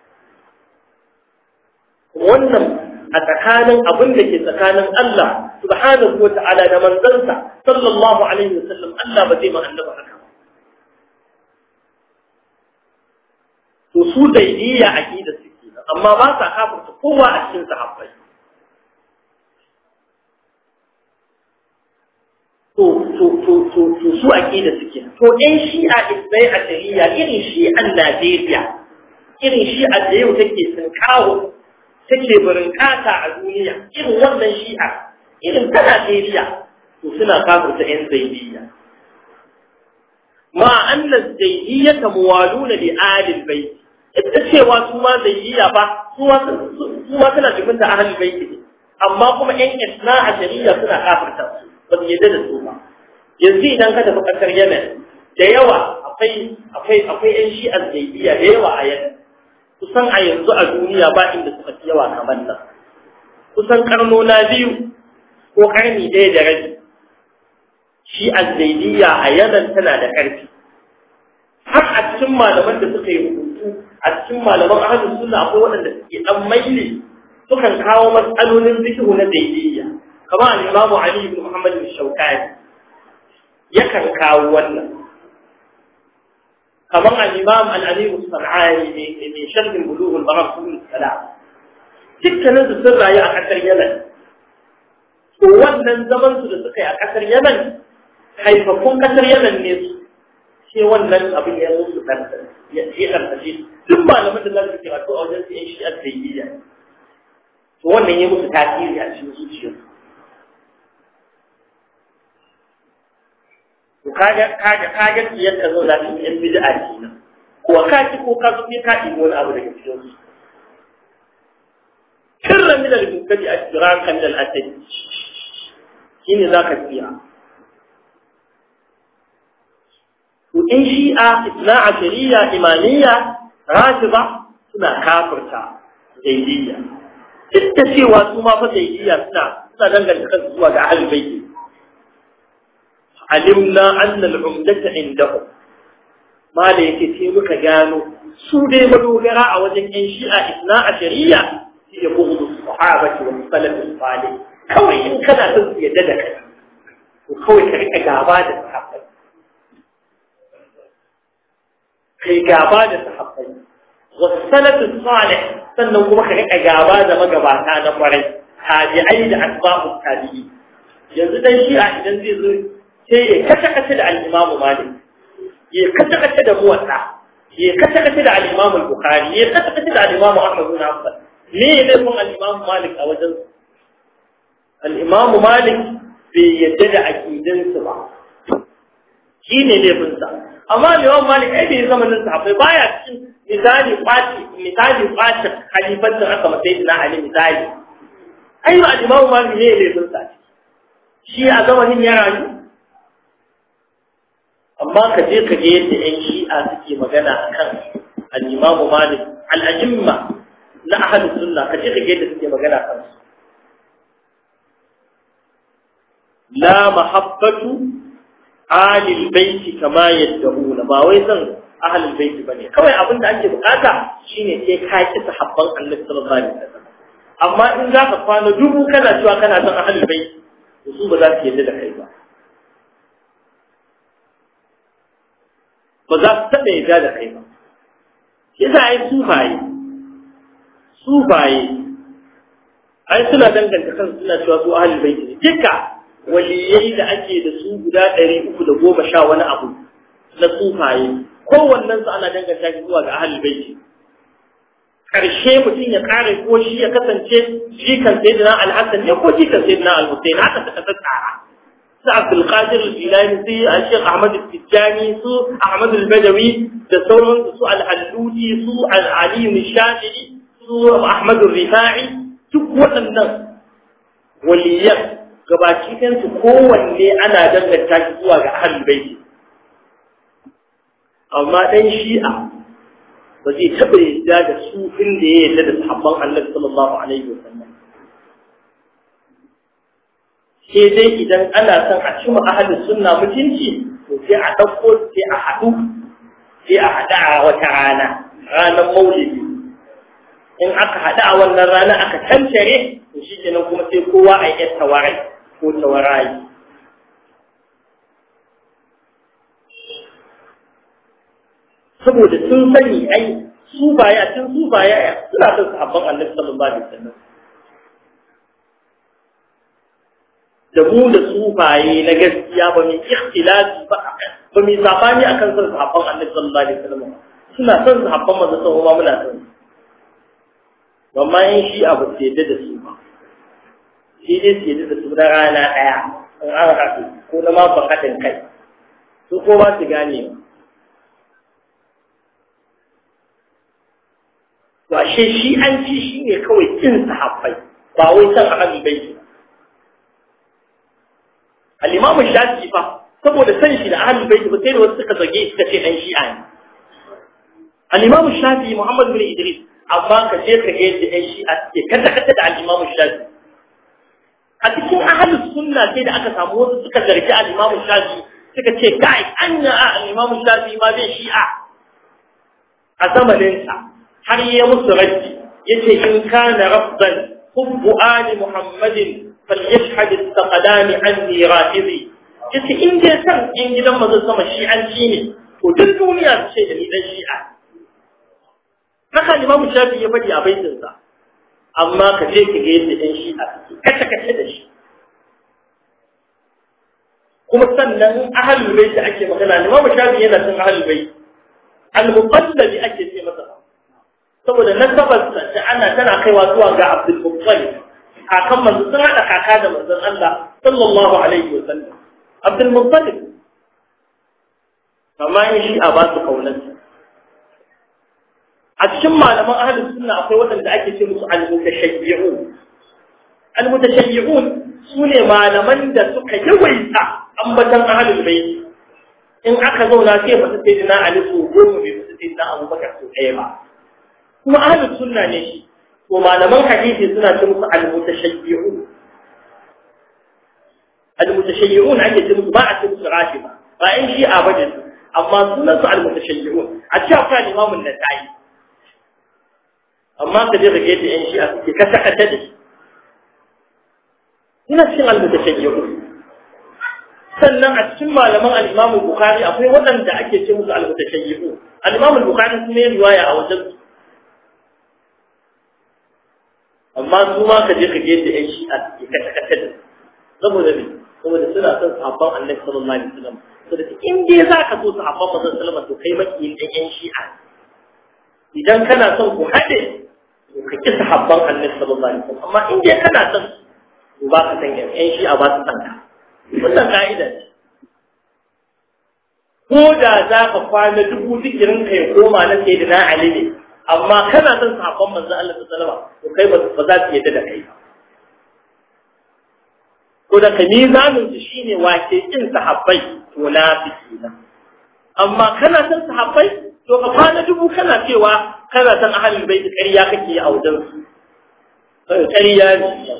wannan a tsakanin abin da ke tsakanin Allah subhanahu wa ta'ala da manzansa sallallahu alaihi wasallam Allah ba zai ma annaba haka to su daidiyya aqida suke amma ba sa kafirta kowa a cikin sahabbai to to to to to su aqida suke to ɗan shi'a isbai a shari'a irin shi'an Najeriya irin shi'a da yau take tsinkawo take barin kata a duniya irin wannan shi'a irin ta Najeriya to suna kafirta ƴan zaidiyya ma anna zaidiyya muwaluna li alil bait ita cewa su ma zaidiyya ba su ma su ma suna jibinta ahlul bait amma kuma ƴan isna a shari'a suna kafirta su ba su yadda da su ba yanzu idan ka tafi ƙasar yemen da yawa akwai akwai akwai ƴan shi'ar zaidiya da yawa a yemen kusan a yanzu a duniya ba inda suka fi yawa kamar nan kusan karnona biyu ko karni ɗaya da rabi shi'ar zaidiya a yemen tana da ƙarfi har a cikin malaman da suka yi rubutu a cikin malaman ahlus sunna akwai waɗanda suke dan maili sukan kawo matsalolin fiqh na zaidiyya kamar al'imamu Ali ibn Muhammad al-Shawkani yakan kawo wannan kamar al'imam al'alim al-San'ani mai sharhin bulughul maram subul salam dukkanin su sun rayu a ƙasar Yemen to wannan zaman su da suka yi a ƙasar Yemen haifafun ƙasar Yemen ne su sai wannan abin ya musu ɗanɗan ya ɗanɗashe duk malaman da za su karatu a wajen su yan shi'ar zaidiyya to wannan ya musu tasiri a cikin zuciyarsu to kaga kaga kaga yadda zo da cikin bid'a kenan ko ka ki ko ka zo ka yi wani abu daga cikin su sirran min al-mubtadi ashrakan min al-asad shine zaka tsira to in shi'a isna ashariya imamiyya rafida suna kafirta zaidiyya duk da cewa su ma fa zaidiyya suna suna danganta kansu zuwa ga ahlul baiti alimna anna al-umdata indahum mala yake sai muka gano su dai madogara a wajen yan shi'a isna a shari'a shi ya bugu sahabati wa salaf salih kawai in kana son su yadda da kai to kawai ka rika gaba da sahabbai kai gaba da sahabbai wa salaf salih sannan kuma ka rika gaba da magabata na kwarai tabi'ai da asbabu tabi'i yanzu dan shi'a idan zai zo sai ya kace-kace da al'imamu Malik, ya kace-kace da muwatta, ya kace-kace da al'imamu Bukhari, ya kace-kace da al'imamu Ahmad bin Hanbal. Me ya laifin al'imamu Malik a wajen Al'imamu Malik bai yadda da aƙidinsu ba. Shi ne laifinsa. Amma al'imamu Malik ai bai zamanin sahabbai baya cikin misali kwaci misali kwaci halifancin aka masai na Ali misali. Ai ba al'imamu Malik ne laifinsa. Shi a zamanin ya rayu amma ka je ka je yadda ‘yan shi'a suke magana a kan al'imamu malik al'ajimma na ahalin sunna ka je ka je yadda suke magana kan su la mahabbatu alil baiti kama yadda hula ba wai zan ahalin baiti ba ne kawai abin da ake bukata shine sai ka ki sahabban annabi sallallahu alaihi wasallam amma in za ka kwana dubu kana cewa kana son ahalin baiti su ba za su yadda da kai ba ba za su taɓa yarda da kai ba shi za a yi sufaye sufaye ai suna danganta kan suna cewa su ahalin baiti ne duka waliyai da ake da su guda ɗari uku da goma sha wani abu na sufaye kowannen su ana danganta shi zuwa ga ahalin baiti karshe mutum ya kare ko shi ya kasance jikan sayyidina al-hasan ne ko jikan sayyidina al-husayn haka suka tsara su Abdul Qadir al-Jilani su Sheikh Ahmad al-Tijani su Ahmad al-Badawi da sauran su al-Halluti su al-Ali al-Shafi'i su Ahmad al-Rifa'i duk waɗannan waliyan gabaki ɗansu kowanne ana danganta shi zuwa ga ahlul baiti amma ɗan shi'a ba zai taɓa yadda da sufin da ya yadda da sahabban annabi sallallahu alaihi wa sallam sai dai idan ana son a cima ahlus sunna mutunci to sai a ɗauko sai a haɗu sai a haɗa a wata rana ranar maulidi in aka haɗu a wannan rana aka tantare to shi kenan kuma sai kowa a yi tawarai ko tawarayi saboda sun sani ai su baya tun su baya suna son sahabban annabi sallallahu alaihi wasallam da mu da su baye na gaskiya ba mai ikhtilafi ba ba mai sabani akan son sahabban annabi sallallahu alaihi wasallam suna son sahabban manzo sallallahu alaihi muna son amma in shi abu ce da da su ba shi dai su yadda da su na rana ɗaya in an haɗu ko na ma haɗin kai su ko ba su gane ba to ashe shi an ci shi ne kawai kin sahabbai ba wai san ahlul bait al-imam shafi'i fa saboda san shi da ahlul bait ba sai da wasu suka zage suka ce dan shi'a ne al-imam shafi'i muhammad bin idris amma ka je ka ga yadda ɗan shi'a suke kada kada da al-imam shafi'i a cikin ahlus sunna sai da aka samu wasu suka zargi al-imam shafi'i suka ce kai anya al-imam shafi'i ma bai shi'a a zamaninsa har yi musu raddi yace in kana rafdan hubbu ali muhammadin falyashhad istaqdami anni rafizi yace in dai san in gidan manzon sama shi'anci ne to duk duniya su ce da ni dan shi'a haka imam shafi ya faɗi a baitin sa amma ka je ki ga yadda dan shi'a suke kace kace da shi kuma sannan ahlul bait ake magana imam shafi yana cin ahlul bait al-muqallabi ake ce masa saboda nasabarsa da ana tana kaiwa zuwa ga Abdul Muttalib kakan manzo sun hada kaka da manzon Allah sallallahu alaihi wa sallam Abdul Muttalib amma in shi a ba su kaunarsa a cikin malaman ahlus sunna akwai waɗanda ake ce musu al-mutashayyi'un al-mutashayyi'un sune malaman da suka yawaita ambatan ahlul bayt in aka zauna sai fata sayyidina Ali su goma bai fata sayyidina Abubakar su ɗaya ba kuma ahlus sunna ne shi to malaman hadisi suna ce musu al-mutashayyi'un al-mutashayyi'un ake ce musu ba a ce musu rafida ba in shi a bajin amma sunan su al-mutashayyi'un a ce akwai imamun nasa'i amma ka je rage da yan shi a suke kasa kasa da shi ina cikin al-mutashayyi'un sannan a cikin malaman al-imamu bukhari akwai waɗanda ake ce musu al-mutashayyi'un al-imamu bukhari kuma ya riwaya a wajen amma su ma ka je ka ga yadda ƴan shi'a ke kashe kashe da saboda me saboda suna son sahabban annabi sallallahu alaihi wasallam saboda in dai za ka so sahabban manzon sallallahu to kai makiyin ɗan ƴan shi'a idan kana son ku haɗe to ka ki sahabban annabi sallallahu alaihi wasallam amma in dai kana son to ba ka san ƴan shi'a ba su san ka wannan ka'ida ce ko da za ka kwana dubu zikirin ka ya koma na sayyidina ali ne amma kana son sahabban manzo Allah sallallahu alaihi to kai ba za su yadda da kai ba ko da kai mizanin su shine wace kin sahabbai to nafiki na amma kana son sahabbai to ka kwana dubu kana cewa kana son ahlul bait ƙarya kake yi a wajen su ƙarya ne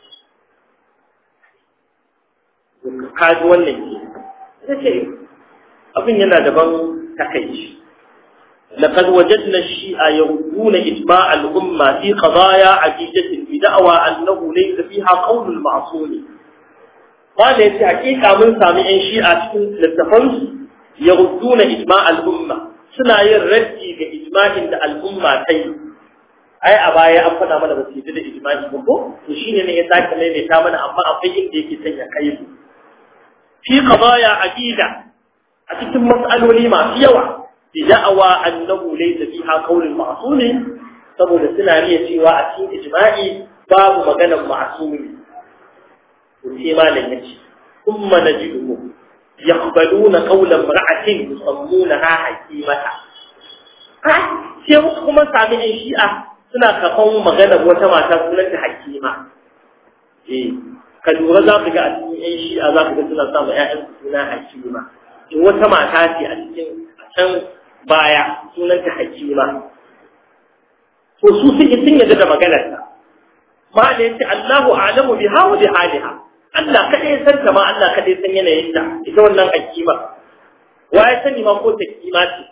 ka ji wannan ke sai abin yana daban takaici لقد وجدنا الشيعة يردون إجماع الأمة في قضايا عديدة بدعوى أنه ليس فيها قول المعصوم قال يتي حقيقة من سامعين شيعة للتفنس يردون إجماع الأمة سنا يردي بإجماع الأمة تي أي أبايا أفنا من بسيطة إجماع بكو وشين يتاك من يتامن أما أفين ديكي تنيا كيف في قضايا عديدة أتتم مسألة لما في يوم بدعوى أنه ليس فيها قول المعصوم saboda suna riya cewa a cikin ijma'i babu maganar ma'asumi to sai malam yace kuma najidu yaqbaluna qawla imra'atin yusammunaha hakimata ha sai kuma sami ɗan shi'a suna kafan maganar wata mata sunanta hakima eh ka lura za ka ga a cikin yan shi'a za ka ga suna samun ƴaƴan suna hakima in wata mata ce a cikin a can baya sunanta hakima to su suke sun yadda da maganar ta ma da yace Allahu a'lamu biha wa bi haliha Allah kada ya san ta ma Allah kada ya san yanayin ta ita wannan hakima wa ya sani ma ko ta kima ce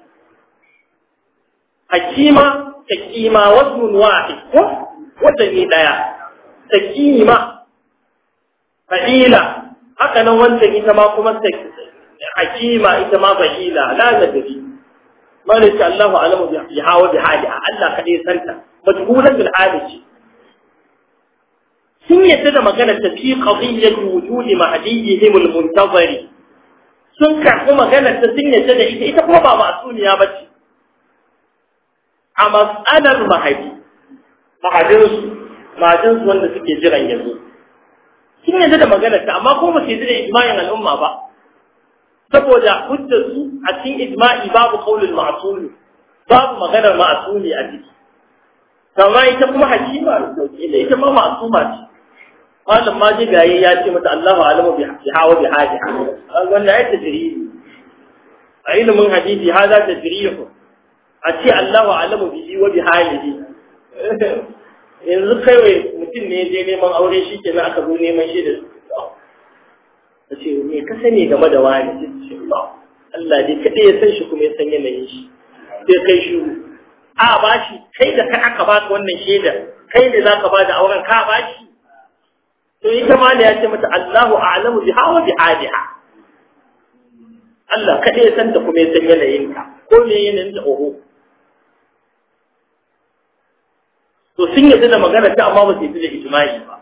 hakima ta kima wasmun wahid ko wanda ne daya ta kima fa'ila haka nan wanda ita ma kuma ta hakima ita ma fa'ila la nadri ma ne ce Allahu a'lamu biha wa bi haliha Allah kada ya san ta majhulatul hali sun yadda da magana ta fi qadiyyat wujudi mahdiyihim al-muntazari sun karɓi magana ta sun yadda da ita ita kuma ba masuniya bace a mas'alar mahadi mahadin su mahadin su wanda suke jiran yanzu sun yadda da magana ta amma ko ba su yadda da ijma'in al'umma ba saboda hujjar su a cikin ijma'i babu qaulul ma'sumi babu maganar ma'sumi a ciki kama ita kuma hakima da ita ma ma'suma ce malam ma ji gaye ya ce mata Allahu alamu bi hawa bi hadiha wanda ya tajrihi a ilimin hadisi hada tajrihu a ce Allahu alamu bi wa bi halihi yanzu kai wai mutum ne je neman aure shi ke aka zo neman shi da ta ce me ka sani game da wani ce Allah dai kadai ya san shi kuma ya san yanayin shi sai kai shi a ba shi kai da kai aka baka wannan shaida kai ne zaka ba da auren ka ba shi to ita ma ne ya ce mata Allahu a'lamu biha wa bi haliha Allah kada ya san ta kuma ya san yanayin ka ko me yanayin ta oho to sun yadda da magana ta amma ba su yadda da ijma'i ba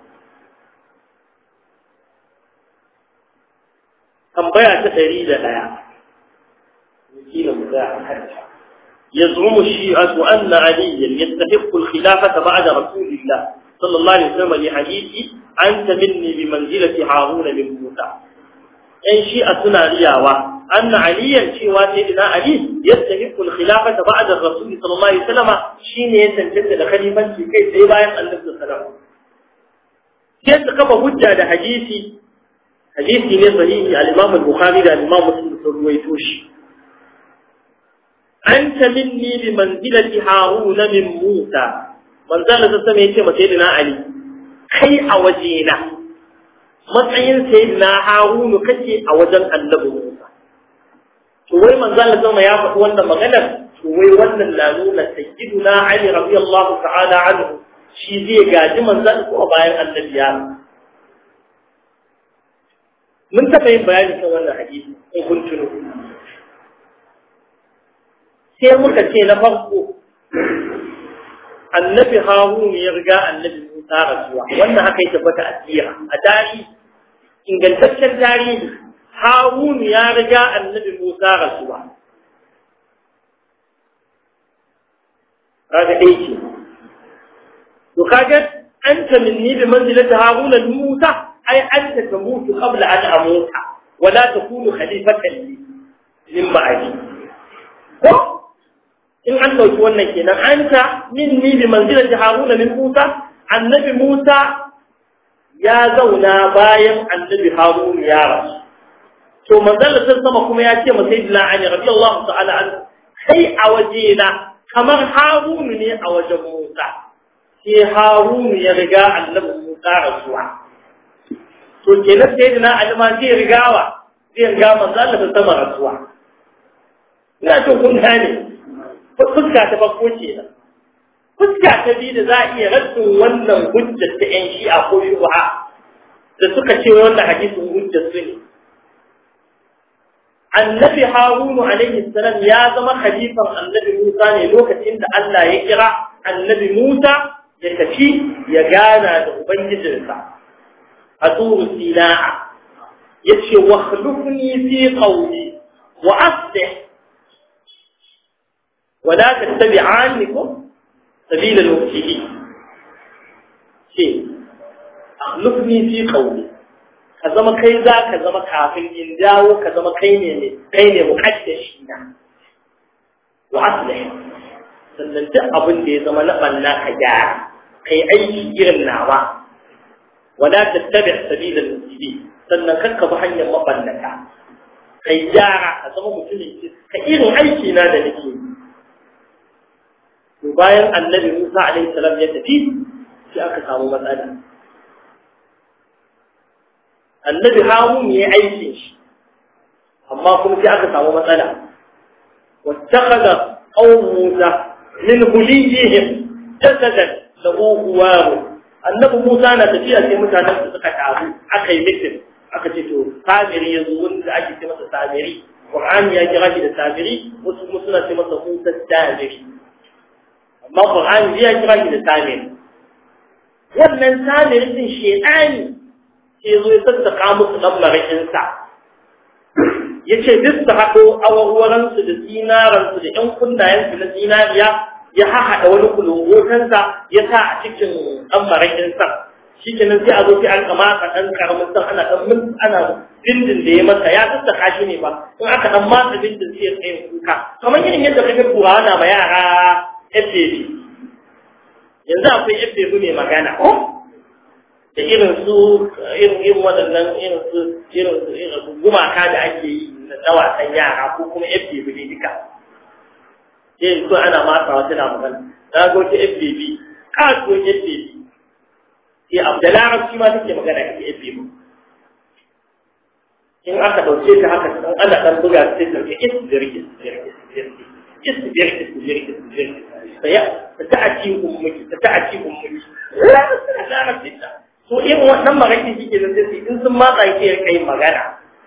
tambaya ta ɗari da ɗaya kila mu za a kanta يزعم الشيعة أن عليا يستحق الخلافة بعد رسول الله صلى الله عليه وسلم لحديث أنت مني بمنزلة هارون من موسى أن شيعة رياوة أن عليا شيوى سيدنا علي يستحق الخلافة بعد الرسول صلى الله عليه وسلم شين يتنجد لخليفة كي سيبايا النبي صلى الله عليه وسلم كيف كما هجة حديثي حديثي صحيح الإمام البخاري الإمام مسلم رويتوش أنت مني بمنزلة هارون من موسى من ذا لتسمى يتم سيدنا علي كي أوجينا matsayin sayyidina harunu kace a wajen annabi Musa to wai manzo Allah zama ya faɗi wannan maganar to wai wannan na nuna sayyidina Ali radiyallahu ta'ala anhu shi zai gaji manzo ko bayan annabi ya mun taɓa yin bayani kan wannan hadisi in kun tuno sai muka ce na farko annabi harun ya riga annabi musa rasuwa wannan haka ya tabbata a tsira a tarihi ingantaccen tarihi harun ya riga annabi musa rasuwa kaga ɗaya ce to kaga anta minni bi manzilati harun musa ai anta tamutu qabla an amuta wala takunu khalifatan li min ba'di ko in an ɗauki wannan kenan anta minni bi manzilati haruna min musa annabi musa ya zauna bayan annabi haruna ya rasu to manzala sun sama kuma ya ce masa sayyidina ali radiyallahu ta'ala an kai a waje na kamar harunu ne a wajen musa sai harunu ya riga annabi musa rasuwa to kenan sayyidina ali ma zai rigawa zai riga manzala sun sama rasuwa ina to kun gane fuska ta farko ce nan fuska ta biyu da za a iya rassin wannan hujjar ta yan shi'a ko shubha da suka ce wannan hadisin hujjar su ne annabi harunu alaihi salam ya zama khalifan annabi musa ne lokacin da Allah ya kira annabi musa ya tafi ya gana da ubangijinsa a turu sina'a yace wa khlufni fi qawli wa aslih ولا تتبعانكم سبيل المفسدين شيء اخلفني في قولي ka zama kai za ka zama kafin in dawo ka zama kai ne kai ne muqaddashi na wa aslih sannan duk abin da ya zama na banna ka gyara kai aiki irin nawa wala tattabi sabila al-mufsidin sannan kakka bi hanyar maballaka kai gyara ka zama mutumin ka irin aiki na da nake to bayan annabi Musa alaihi salam ya tafi sai aka samu matsala annabi Harun ya aikin shi amma kuma sai aka samu matsala wattakhadha qawm Musa min huliyihim jasadan lahu huwaru annabi Musa na tafiya sai mutanen su suka taru aka yi mitin aka ce to samiri yanzu wanda ake ce masa samiri Qur'ani ya kira shi da samiri wasu kuma suna ce masa Musa samiri amma Qur'ani ya kira shi da samiri wannan samiri din shedani sai zo ya sassaka musu dan marakin sa yace duk su haɗo awarwaransu da zinaransu da ƴan kunnayensu na zinariya ya hahaɗa wani kulungotansa ya sa a cikin ɗan marakin sa shi kenan sai a zo sai an kama ka ɗan karamin san ana ɗan mun ana bindin da ya masa ya sassaka shi ne ba in aka ɗan matsa bindin sai ya tsaye kuka kamar irin yadda kake turawa na ma yara FBB yanzu akwai FBB ne magana da irin su irin irin waɗannan irin su irin su irin su gumaka da ake yi na wasan yara ko kuma FBB ne duka sai ko ana matsawa tana magana na ga wata FBB kaso FBB sai Abdullahi shi ma take magana da FBB in aka dauke ta haka dan ana dan buga sai ta ce isbirki isbirki isbirki isbirki isbirki isbirki sai ta ta'ati ummiki ta ta'ati ummiki la ta so in wannan magana shi ke nan sai in sun matsa yake ya kai magana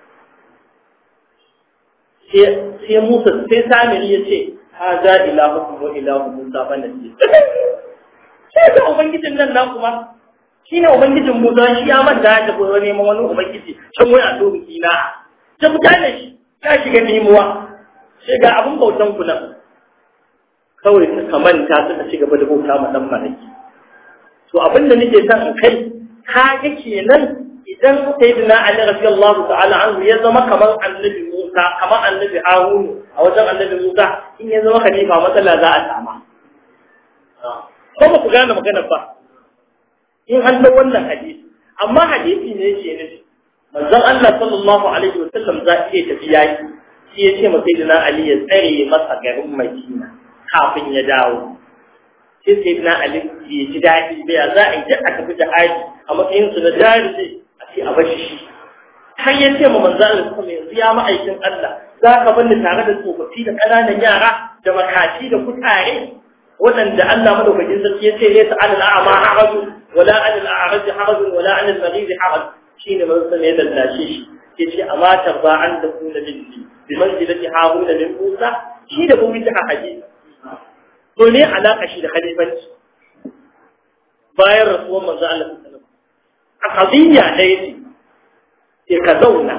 sai Musa sai Samiri ya ce haza ilahukum wa ilahu Musa bana ce sai da ubangijin nan na kuma shine ubangijin Musa shi ya manta da ko neman wani ubangiji can wai a to biki na ta mutane shi ya shiga nemuwa sai ga abun bautan ku nan kawai suka manta suka ci gaba da bauta ma dan maraki to abin da nake son in kai kaga kenan idan sayyidina Ali radiyallahu ta'ala anhu ya zama kamar annabi Musa kamar annabi Harun a wajen annabi Musa in ya zama khalifa matsala za a sama ko ba ku gane maganar ba in an da wannan hadisi amma hadisi ne yake nufi manzon Allah sallallahu alaihi wa sallam za iya tafi yaki shi ya ce masa sayyidina Ali ya tsare masa garin Madina kafin ya dawo sai sayyidina Ali ya ji daɗi bai za a yi a tafi jihadi a matsayin su na jari a ce a bashi shi har ya ce ma manzo Allah kuma yanzu ya ma'aikin Allah za ka bani tare da tsofaffi da ƙananan yara da makaci da kutare waɗanda Allah madaukakin sarki ya ce ne ta alal a'ma haraju wala alal a'raj haraju wala alal marid haraj shine manzo sai ya dallace shi ya ce amma tarba an da kuna binti bi manzilati haruna min Musa shi da kuma ta hadisi to ne alaka shi da khalifanci bayan rasuwar manzo Allah sallallahu alaihi wasallam a qadiyya ɗaya ce sai ka zauna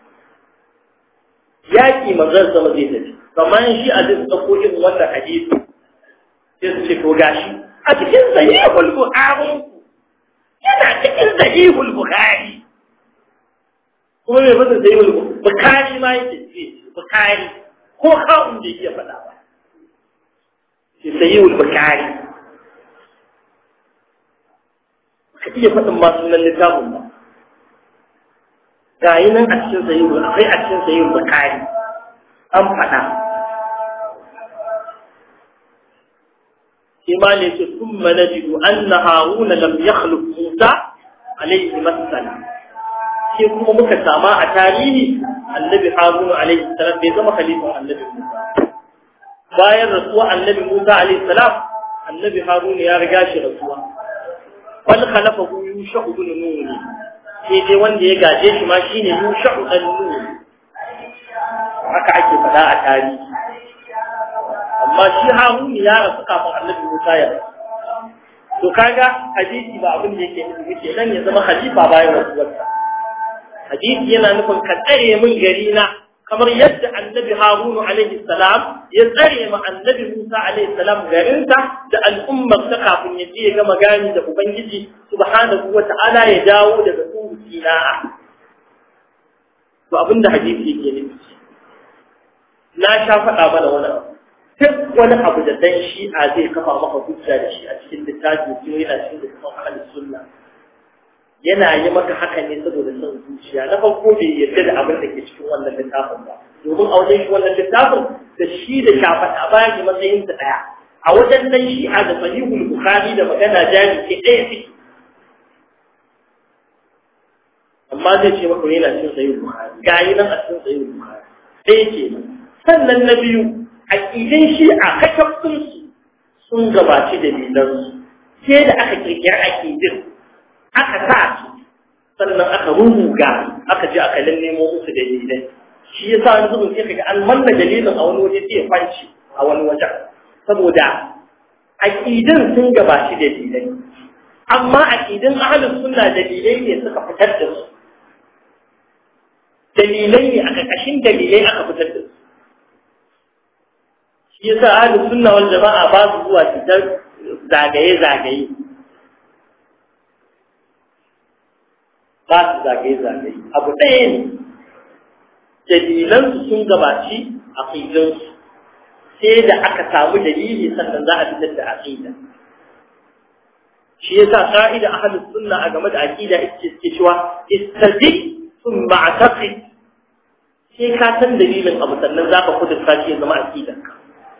yaƙi manzon sama zai tafi kamar shi a zai tsako irin wannan hadisi sai su ce to gashi a cikin sahihul bukhari yana cikin sahihul bukhari kuma mai fasa sahihul bukhari ma yake ce bukhari ko kawun da yake faɗa ba sai sahihul bukhari ka iya faɗin ma sunan littafin ba ga yi nan a cikin sayin akwai a cikin sayin bukari an faɗa shi ma ne ce sun mana jidu an na haruna lam ya musa alaihi masala sai kuma muka sama a tarihi annabi haruna alaihi salam bai zama khalifan annabi musa bayan rasuwa annabi musa alaihi salam annabi haruna ya riga shi rasuwa wal khalafahu yusha ibn nun sai dai wanda ya gaje shi ma shine yusha'u dan nun haka ake faɗa a tarihi amma shi haruni ya rasu kafin annabi musa ya rasu to kaga hadisi ba abin da yake nufi yake nan ya zama khalifa bayan rasuwarsa hadisi yana nufin ka tsare min gari na kamar yadda annabi harunu alaihi salam ya tsare ma annabi musa alaihi salam garinsa da al'ummar ta kafin ya je ya gama gani da ubangiji subhanahu wa ta'ala ya dawo daga tsohu sina'a to abinda hadisi yake nufi na sha faɗa mana wani abu duk wani abu da dan shi'a zai kafa maka hujja da shi a cikin littafi ko yana cikin littafin ahlus sunna yana yi maka haka ne saboda son zuciya na farko bai yarda da abin da ke cikin wannan littafin ba domin a wajen shi wannan littafin da shi da shafaɗa bayan shi matsayin sa ɗaya a wajen nan shi a da sahihul bukhari da magana jami ke ɗaya ciki amma zai ce maka yana cikin sahihul bukhari ga yi nan a cikin sahihul bukhari ɗaya ke sannan na biyu aƙidin shi a kakafin su sun gabaci dalilansu sai da aka kirkira aƙidin aka sa su sannan aka rubuga aka je aka lallemo musu dalilai shi yasa wani zubin sai kaga an manna dalilin a wani waje sai ya fanci a wani wajen saboda aqidin sun gabaci dalilai amma aqidin ahlus sunna dalilai ne suka fitar da su dalilai ne a ƙarƙashin dalilai aka fitar da su shi yasa ahlus sunna wal jama'a ba su zuwa fitar zagaye zagaye ba su zagaye-zagaye abu ɗaya ne dalilansu sun gabaci aƙidansu sai da aka samu dalili sannan za a fitar da aƙida shi yasa ƙa'ida a halin sunna a game da aƙida ita ce cewa istaji sun ma'ataƙi sai ka san dalilin abu sannan za ka kudurta shi ya zama aƙidanka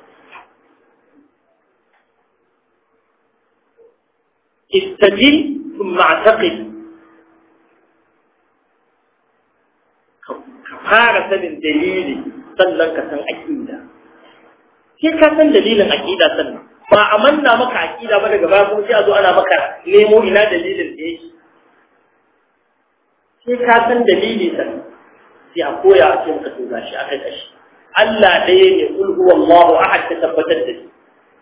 istaji sun ma'ataƙi fara sanin dalili sannan ka san aqida sai ka san dalilin aqida sannan ba a manna maka aqida ba daga baya kuma sai a zo ana maka nemo ina dalilin da yake sai ka san dalili sannan sai a koya a ce maka to gashi aka kashi Allah ɗaya ne kul huwallahu ahad ta tabbatar da shi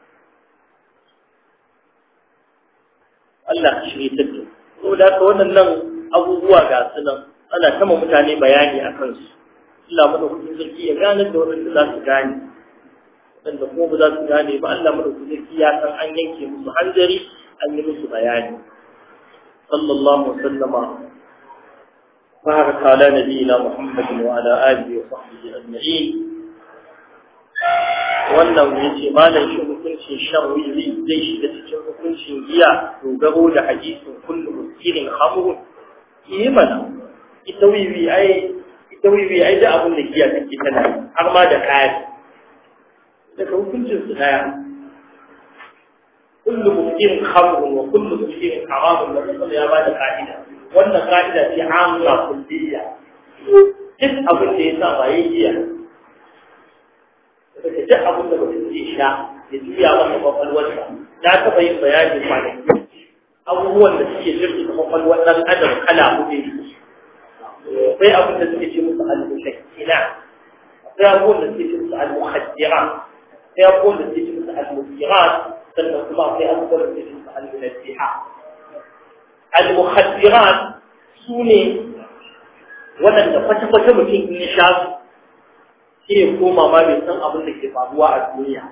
Allah ka shirye ta da saboda haka wannan abubuwa ga su nan ana kama mutane bayani a kansu Allah madaukakin sarki ya gane da waɗanda za su gane waɗanda kuma ba za su gane ba Allah madaukakin sarki ya san an yanke musu hanzari an yi musu bayani sallallahu alaihi wasallama بارك على نبينا محمد وعلى آله وصحبه أجمعين wannan ya ce malam shi hukuncin shan wiwi zai shiga cikin hukuncin giya dogaro da hadisin kullu muskirin hamrun yi mana ita wiwi ai ita wiwi ai da abin da giya take tana har ma da kaya daga hukuncin su daya kullu muskirin hamrun wa kullu muskirin haramun da kuma ya bada ka'ida wannan ka'ida ce amma kulliya duk abin da ya sa ba yi giya daga duk abin da mutum zai sha ya juya masa kwakwalwarsa na taɓa yin bayani kwanaki abubuwan da suke jirgin kwakwalwar ɗan adam kala hudu akwai abin da suke ce musu al-mushakkila akwai abubuwan da suke ce musu al-muhaddira akwai abubuwan da suke ce musu al-musirat sannan kuma akwai abubuwan da suke ce musu al-munazziha al-muhaddirat su ne waɗanda kwata-kwata mutum in ya sha su shi ne koma ma bai san abin da ke faruwa a duniya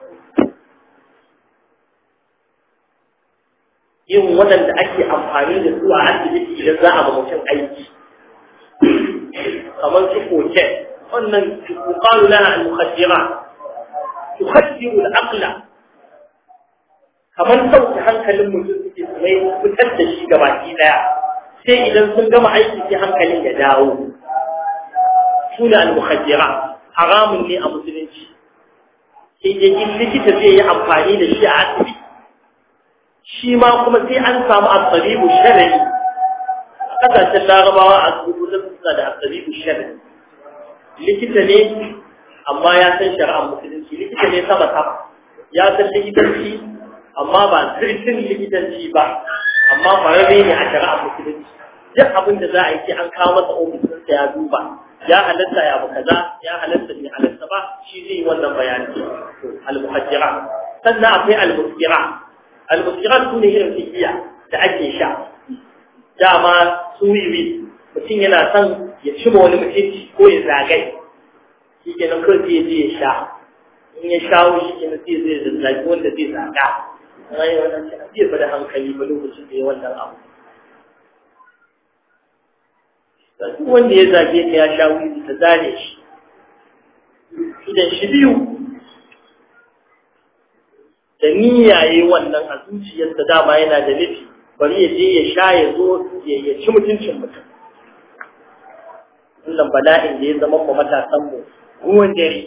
yin waɗanda ake amfani da su a asibiti idan za a ba mutum aiki kamar su koken wannan yuqalu laha al-mukhaddirat tukhaddiru al-aqla kamar sauke hankalin mutum suke mai fitar da shi gabaki daya sai idan sun gama aiki sai hankalin ya dawo suna al-mukhaddirat haramun ne a musulunci sai dai in likita zai yi amfani da shi a asibiti shi ma kuma sai an samu asabibu shar'i a kasashen larabawa a asibitocin suna da asabibu shar'i likita ne amma ya san shari'ar musulunci likita ne sama sama ya san likitanci amma ba sirrin likitanci ba amma kwararre ne a shari'ar musulunci duk abin da za a yi sai an kawo masa ofisinsa ya duba ya halatta ya abu kaza ya halatta bai halatta ba shi zai yi wannan bayani al-muhajjira sannan akwai al-muskira al-muskira su ne irin fikiya da ake sha dama su wiwi mutum yana son ya ci wani mutunci ko ya zagai shi ke nan kawai zai je ya sha in ya shawo shi ke nan zai zai zazzagi wanda zai zaga rayu wannan ce zai bada hankali ba lokacin da ya wannan abu duk wanda ya zage ka ya sha wuri ta zane shi idan shi biyu da niyyaye wannan a zuciyarsa dama yana da nufi bari ya je ya sha ya zo ya ci mutuncin mutum wannan bala'in da ya zama mu matasan mu ruwan dare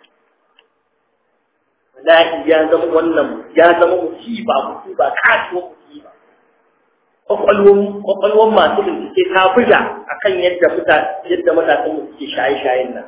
bala'i ya zama wannan ya zama musiba musiba kasuwa musiba kwakwalwan masu bincike ta buga akan yadda yadda matasan mu suke shaye-shayen nan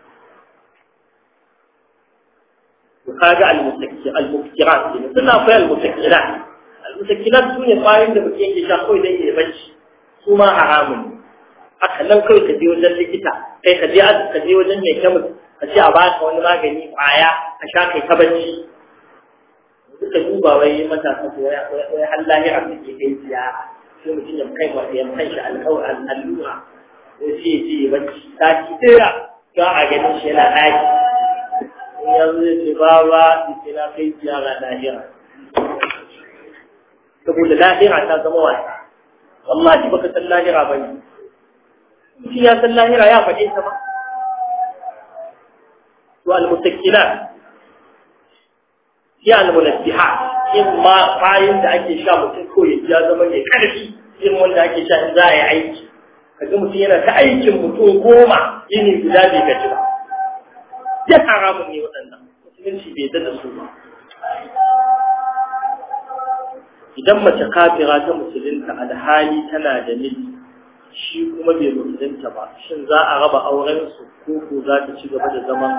kaga al-muftirat ne suna akwai al-muftirat al-muftirat su ne kwayoyin da mutum yake sha kawai dan ya bacci su ma haramun ne haka nan kawai ka je wajen likita kai ka je ka je wajen mai kemis ka ce a baka wani magani kwaya ka sha kai ta bacci duka duba wai matasa ko wai har lahira da ke kai ziyara sai mutum ya kai wa ya kai shi alƙawarin allura sai ya je ya bacci sati ɗaya ga a ganin shi yana ɗaki yanzu ya ce ba ba ce na kai ziyara lahira saboda lahira ta zama wasa wallahi baka san lahira ba ne mutum ya san lahira ya faɗe ta ba to almutakila ya almunabbiha in ma bayan da ake sha mutum ko ya zama mai ƙarfi irin wanda ake sha in za a yi aiki kaga mutum yana ta aikin mutum goma yini guda bai gaji ba duk haramun ne waɗannan musulunci bai da su ba idan mace kafira ta musulunta alhali tana da miji shi kuma bai musulunta ba shin za a raba auren su ko ko za ta ci gaba da zama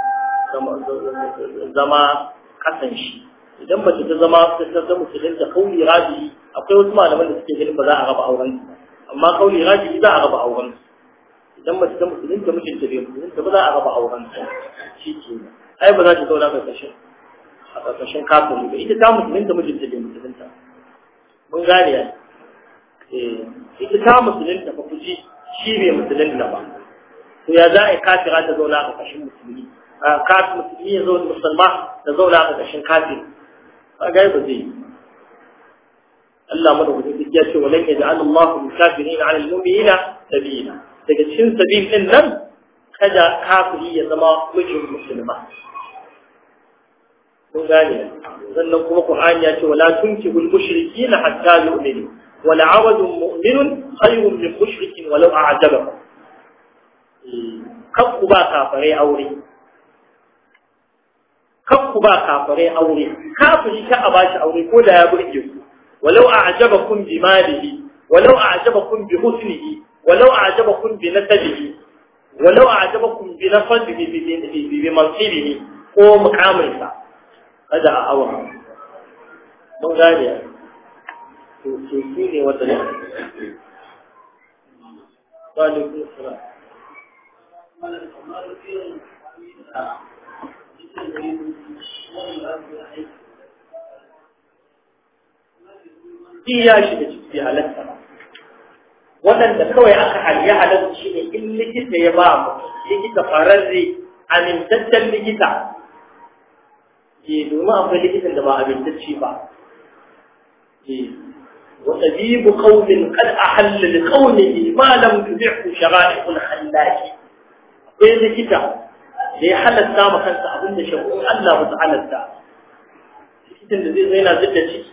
zama kasan shi idan mace ta zama ta ta musulunta kauli rabi akwai wasu malaman da suke ganin ba za a raba auren su amma kauli rabi za a raba auren su idan mace ta musulunta mijinta bai musulunta ba za a raba auren su shi ke ai ba za ta zauna karkashin a karkashin kafin ba ita ta musulunta mijinta bai musulunta mun gane ya ita ta musulunta ba ku ji shi bai musulunta ba to ya za a yi kafira ta zauna a karkashin musulmi kafin musulmi ya zauna musulma ta zauna a karkashin kafin ba gai ba zai Allah madaukakin duk ya ce walan yaj'al Allahu lil-kafirin 'ala al-mu'minina sabila daga cikin sabil din nan kada kafiri ya zama mijin musulma kun gane sannan kuma Qur'ani ya ce wala tunkihul mushrikeena hatta yu'minu wala 'abdun mu'minun khayrun min mushrikin walau a'jabakum kan ku ba kafare aure kan ku ba kafare aure kafiri ka a bashi aure ko da ya burge ku walau a'jabakum bi malihi walau a'jabakum bi husnihi walau a'jabakum bi nasabihi walau a'jabakum bi nafsihi bi bi bi mansibihi ko mukaminsa kada a awa mun gane to to shi ne wata ne wa alaikum salam Shi ya shiga ciki halatta ba. Waɗanda kawai aka haliya halatta shi ne in likita ya ba mu, likita fararre, amintaccen likita. Ke domin akwai likitan da ba amintacci ba. وطبيب قوم قد أحل لقومه ما لم تدعه شرائع الخلاك akwai likita da ya halatta ma kansa abin da shakun Allah ba su halatta likitan da zai zo yana zidda ciki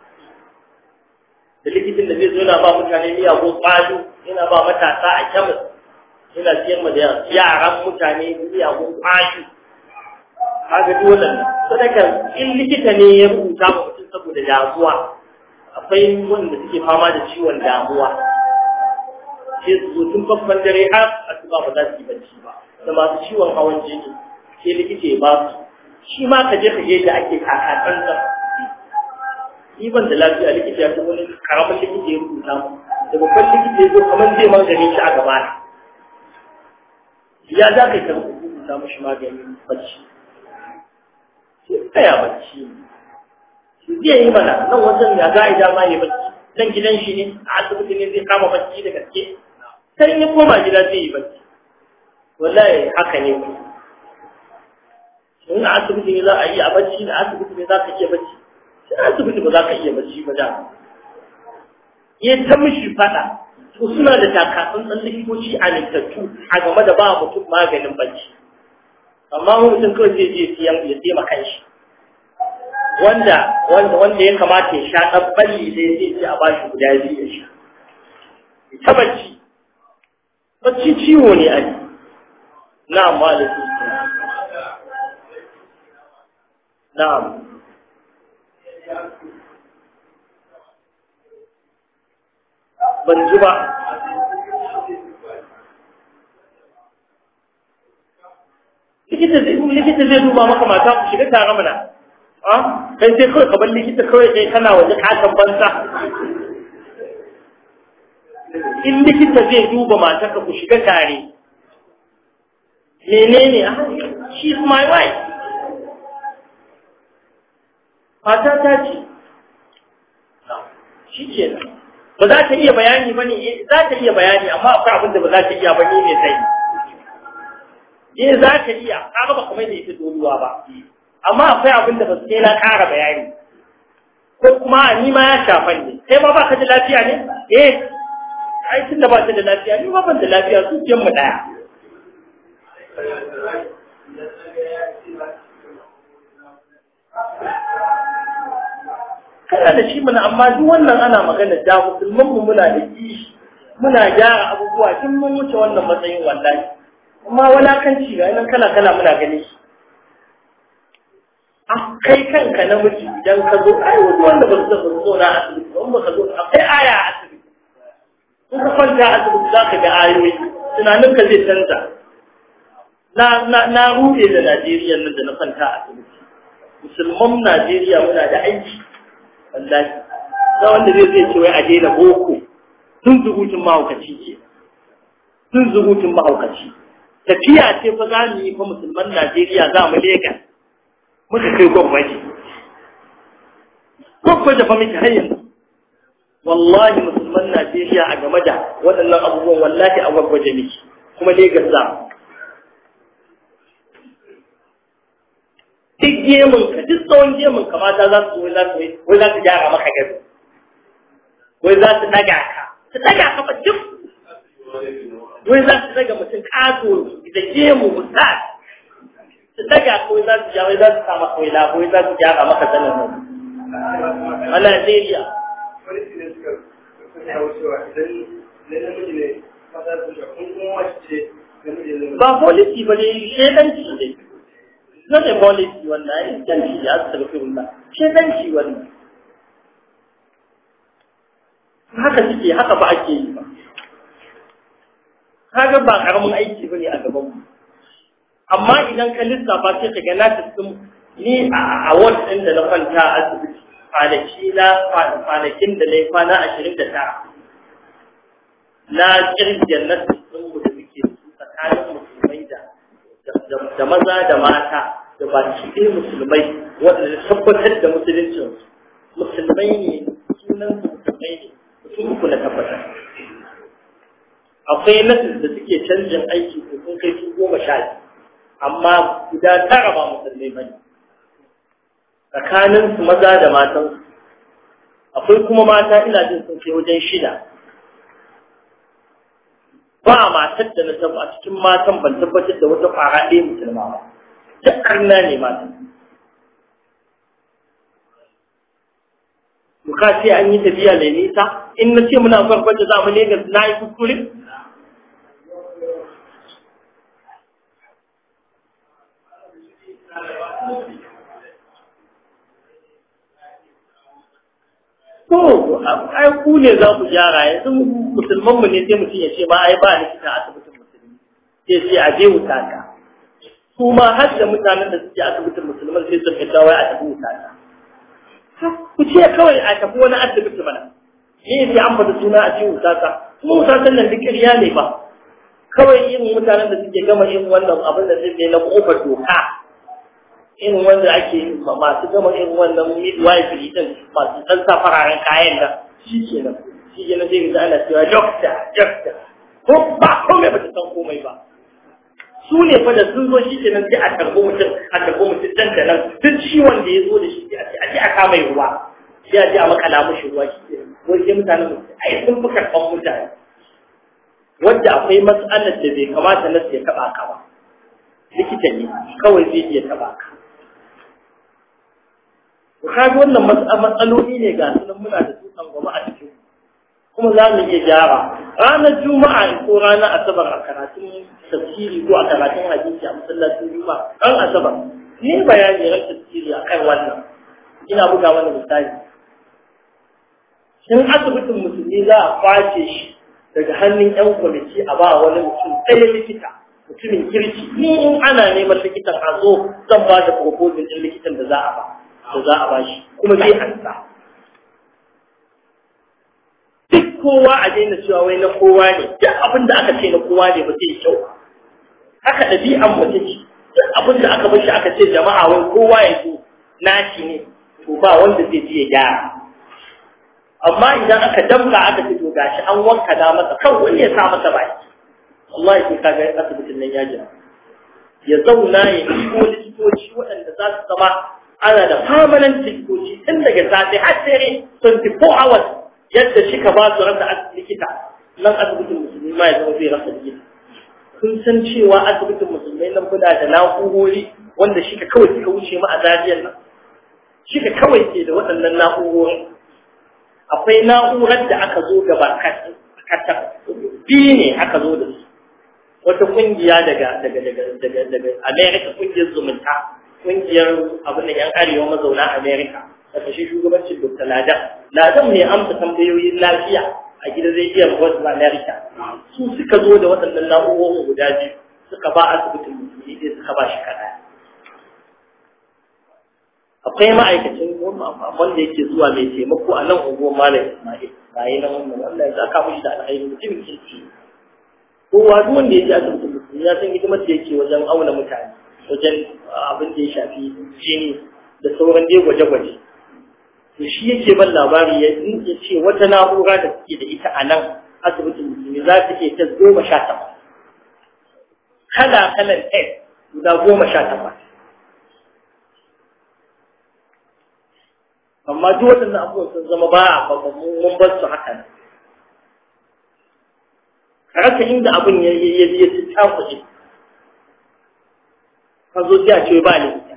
da likitan da zai zo yana ba mutane miyagun ƙwado yana ba matasa a kyamus yana siyar ma da yaran mutane miyagun ƙwado kaga dole sadaka in likita ne ya rubuta ma mutum saboda damuwa akwai wanda suke fama da ciwon damuwa sai su zo tun babban dare har asuba ba za su yi bacci ba da masu ciwon hawan jini sai likita ya ba su shi ma ka je ka je da ake kakatan sa ni ban da lafiya likita ya ce wani karamin likita ya rubuta mu da babban likita ya zo kamar zai magani shi a gaba ya za ka yi ka rubuta mashi maganin bacci sai tsaya bacci zai yi mana nan wajen ya za a yi dama ya bacci dan gidan shi ne a asibiti ne zai kama bacci da gaske sai ya koma gida zai yi bacci wallahi haka ne ku in a asibiti ne za a yi a bacci da asibiti ne za ka iya bacci sai asibiti ba za ka iya bacci ba da ya ta mishi fada to suna da takatsun ɗan likitoci a littattu a game da ba mutum maganin bacci amma mutum kawai zai je siyan ya taimaka shi wanda wanda wanda ya kamata ya sha dan balli dai sai ce a bashi guda biyu ya sha ta bacci bacci ciwo ne ai na'am wa alaikum na'am ban ji ba likita zai duba maka mata ku shiga tare mana a kai sai kawai kabar likita kawai kai kana waje katon banza in likita zai duba mata ka ku shiga tare menene a she is my wife mata ta ce shi ke nan ba za ta iya bayani ba ne za ta iya bayani amma akwai abin da ba za ta iya ba ne mai sai eh za ta iya kaga ba kamar da ita doluwa ba amma akwai abin da ba sai na ƙara bayani ko kuma ni ma ya shafa ne kai ma ba ka da lafiya ne eh ai tunda ba ta da lafiya ni ma ban da lafiya su ce mu daya kana da shi mana amma duk wannan ana magana da musulman mu muna da kishi muna gyara abubuwa tun mun wuce wannan matsayin wallahi amma walakanci ga nan kala kala muna gani shi a kai kanka namiji idan ka zo ai wani wanda ba su zo zo na asibiti ba ka zo akwai aya a asibiti in ka kwanta a asibiti za ka ga ayoyi tunanin ka zai canza na na na rude da Najeriya nan da na kwanta a asibiti musulman Najeriya muna da aiki wallahi da wanda zai zai ce wai a daina boko tun zubutun mahaukaci ke tun zubutun mahaukaci tafiya ce fa za mu yi fa musulman Najeriya za mu Legas muka kai gwamnati gwamnati fa muke har yanzu wallahi musulman Najeriya a game da waɗannan abubuwan wallahi a gwagwaje miki kuma Legas za mu duk gemun ka duk tsawon gemun ka mata za su wai za su wai za su gyara maka gado wai za su daga ka su daga ka ba duk wai za su daga mutum kato da gemu ustaz su daga ka wai za su ja wai za su kama kawai labo wai za su gyara maka zanen nan a Najeriya ba polisi ba ne shedanci ne not a policy wannan ai janci ya astaghfirullah shedanci wannan haka suke haka ba ake yi ba kaga ba karamin aiki bane a gaban mu amma idan ka lissafa sai ka ga na tafi ni a ward din da na kwanta a asibiti kwanaki na kwanakin da na yi kwana ashirin da tara na kirgiyar na sun mu da muke tsakanin musulmai da da maza da mata da ba cikin musulmai waɗanda tabbatar da musuluncin musulmai ne sunan musulmai ne mutum uku na tabbatar akwai nasis da suke canjin aiki ko sun kai su goma sha amma guda tara ba musulmai ba ne tsakanin su maza da matan akwai kuma mata ina jin sun kai wajen shida ba matar da na taba a cikin matan ban tabbatar da wata fara ɗaya musulma ba duk karna ne matan muka ce an yi tafiya mai nisa in na ce muna farkon za mu Legas na yi kuskure To, ai ku ne za ku gyara yanzu musulman mu ne sai mutum ya ce ma ai ba likita a asibitin musulmi sai sai a je wuta ka. Su ma har da mutanen da suke asibitin musulman sai sun fita wai a tafi wuta ka. Ku ce kawai a tafi wani asibiti mana. Ni sai an fata suna a ce wuta ka. Kuma wuta kan nan duk ƙarya ne ba. Kawai yin mutanen da suke gama yin wannan abin da zai na kofar doka irin wanda ake masu gama irin wannan midwife din masu ɗan sa fararen kayan da shi ke nan shi ke nan zai ga ana cewa doctor doctor ko ba komai ba ta san komai ba su ne fa da sun zo shi ke nan sai a tarbo mutum a tarbo mutum dan da nan duk ciwon da ya zo da shi a ce a kama ruwa sai a je a makala mushi ruwa shi ke wai sai mutanen mutum ai sun fi karɓan mutane wanda akwai matsalar da bai kamata na ya taɓa ka ba likita ne kawai zai iya taɓa ka to kaga wannan matsaloli ne ga sunan muna da su goma a cikin kuma za mu iya gyara ranar juma'a ko ranar asabar a karatun tafsiri ko a karatun hadisi a masallacin juma'a ran asabar ni bayani ran tafsiri akan wannan ina buga mana misali shin asibitin musulmi za a kwace shi daga hannun yan kwamiti a ba wani mutum ɗaya likita mutumin kirki ni in ana neman likitan a zo zan ba da proposal ɗin likitan da za a ba da za a ba shi kuma zai ansa duk kowa a daina cewa wai na kowa ne duk abin da aka ce na kowa ne ba zai kyau haka ɗabi'an mu take duk abin da aka bar shi aka ce jama'a wai kowa ya zo naci ne to ba wanda zai ji ya gyara amma idan aka damka aka ce to gashi an wanka da masa kan wani ya sa masa baki wallahi sai kaga asibitin nan ya jira ya zauna ya ko likitoci waɗanda za su zama ana da permanent likitoci tun daga safe har dare 24 hours yadda shi ka ba su rasa likita nan asibitin musulmi ma ya zama zai rasa likita kun san cewa asibitin musulmai nan muna da na'urori wanda shi ka kawai suka wuce mu a zariyar nan shi ka kawai ke da waɗannan na'urori akwai na'urar da aka zo gaba kata biyu ne aka zo da su wata kungiya daga daga daga daga daga America kungiyar zumunta kungiyar abin da yan arewa mazauna America da shi shugabancin Dr. Ladan Ladan ne amsa tambayoyin lafiya a gidan rediyon Voice of America su suka zo da waɗannan na'urorin guda biyu suka ba asibitin musulmi sai suka ba shi kaɗa akwai ma'aikacin wanda yake zuwa mai taimako a nan unguwar Malam Ismail ba yi nan wannan Allah ya saka mishi da alheri mutum kirki kowa duk wanda ya je asibitin musulmi ya san hidimar da yake wajen auna mutane wajen abin da ya shafi jini da sauran dai gwaje-gwaje to shi yake ban labari ya ce wata na'ura da suke da ita a nan asibitin musulmi za ta iya ta goma sha takwas kala kalan test guda goma sha takwas amma duk waɗannan abubuwan sun zama ba a mun bar su haka nan rasa inda abin ya ya ya ci takuɗe ka zo sai a ce ba likita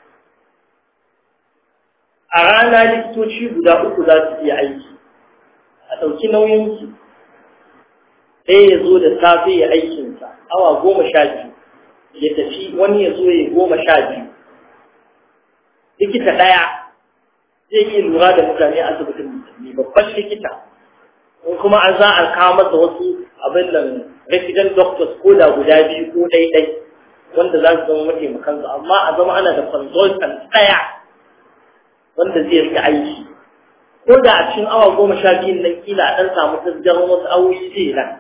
a rana likitoci guda uku za su iya aiki a ɗauki nauyinsu ɗaya ya zo da safe ya aikinsa awa goma sha biyu ya tafi wani ya zo ya goma sha biyu likita ɗaya zai iya lura da mutane a asibitin musulmi babban likita in kuma an za a kawo masa wasu abin da resident doctors ko da guda biyu ko ɗaiɗai wanda za su zama mataimakansu amma a zama ana da consultant ɗaya wanda zai rika aiki ko da a cikin awa goma sha biyun nan kila a ɗan samu tasgaron wasu awoyi zai nan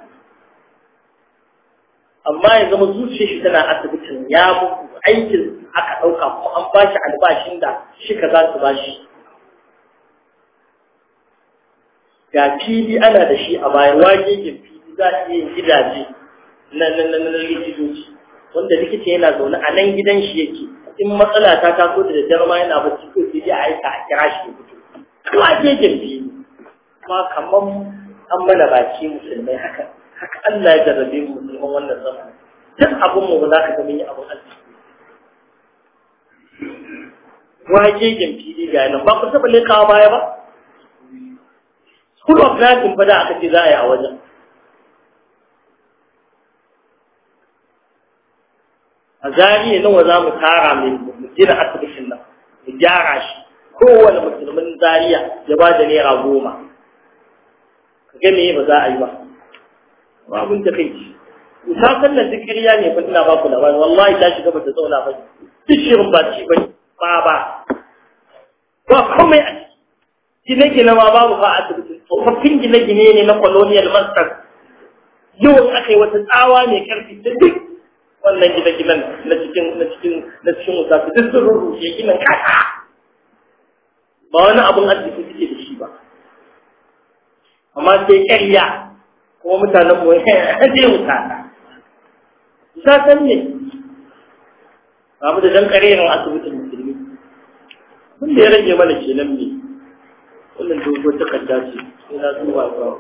amma ya zama zuciyar shi tana asibitin ya muku aikin aka ɗauka kuma an ba shi albashin da shi ka za su ba shi ga fili ana da shi a bayan wagegen fili za a iya gidaje na na na na likitoci wanda likita yana zaune a nan gidan shi yake in matsala ta taso da daddare ma yana bacci ko sai dai a aika a kira shi ya fito wagegen fili kuma kamar an mana baki musulmai haka haka Allah ya jarrabe mu musulman wannan zamanin duk abin mu ba za ka ga mun yi abin arziki wagegen fili ga nan ba ku taɓa lekawa baya ba School of Nursing fa da aka ce za a yi a wajen. A zariya nawa za mu tara mai gina asibitin nan, mu gyara shi, kowane musulmin zariya ya ba da naira goma. Ka ga me ba za a yi ba. Ba abin da kai ci. Ta sallar zikiriya ne fa ina ba ku labari, wallahi ta shiga ba ta zauna ba. Duk shirin ba ci ba ba ba. Ba komai a ciki. Gine-gine ma babu ba a asibiti. tsofaffin gine-gine ne na colonial masters yawan aka yi wata tsawa mai karfi da duk wannan gine-ginen na cikin na cikin na cikin musafi duk sun rurrushe ginin kasa ba wani abun arziki suke da shi ba amma sai ƙarya kuma mutanen mu je mutana satan ne ba mu da dan ƙarerin asibitin musulmi abin da ya rage mana kenan ne wannan dogon takarda ce ina zuwa ba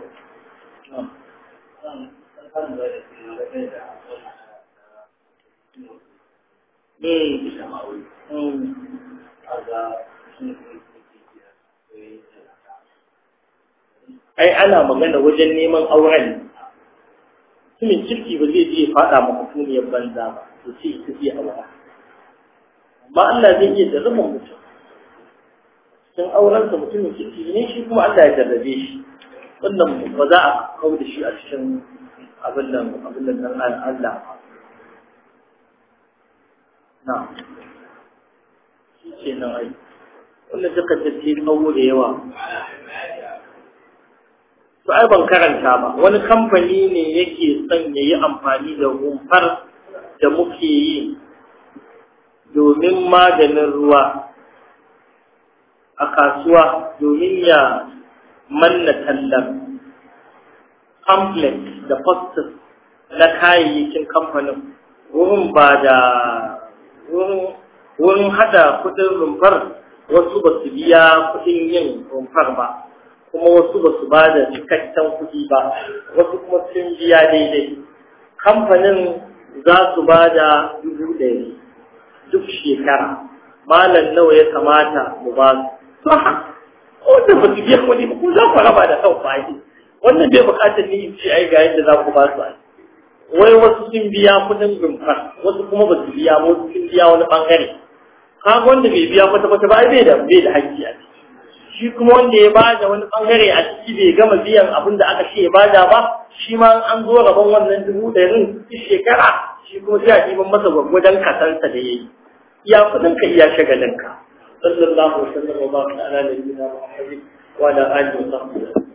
ai ana magana wajen neman auren mutumin kirki ba zai je faɗa ma mutuniyar banza ba to sai ita zai aura amma Allah zai iya jarraba mutum cikin aurensa mutumin kirki ne shi kuma Allah ya jarrabe shi wannan ba za a kawo da shi a cikin abin nan abin nan Allah na shi ce nan ai wannan duka tafi tsawo da yawa to ai ban karanta ba wani kamfani ne yake son ya yi amfani da rumfar da muke yi domin maganin ruwa a kasuwa domin ya manna tallar complex da posters na kayayyakin kamfanin wurin ba da wurin hada kudin rumfar wasu ba su biya kudin yin rumfar ba kuma wasu ba su ba da cikakken kudi ba wasu kuma sun biya daidai kamfanin za su ba da dubu ɗari duk shekara malam nawa ya kamata mu ba su wanda ba su biya kudi ba ku za ku raba da kan fa'i wannan bai bukatar ni in ce ai ga yadda za ku ba su wai wasu sun biya kudin rumfar wasu kuma ba su biya wasu sun biya wani bangare kaga wanda bai biya kwata kwata ba ai bai da bai da haƙƙi a ciki shi kuma wanda ya bada wani bangare a ciki bai gama biyan abin da aka ce ya bada ba shi ma an zo gaban wannan dubu ɗarin shekara shi kuma sai a ɗiban masa gwaggwadon kasansa da ya yi iya kudin ka iya shagalinka sallallahu alaihi wa sallam wa baraka ala nabiyyina muhammadin wa ala alihi wa sahbihi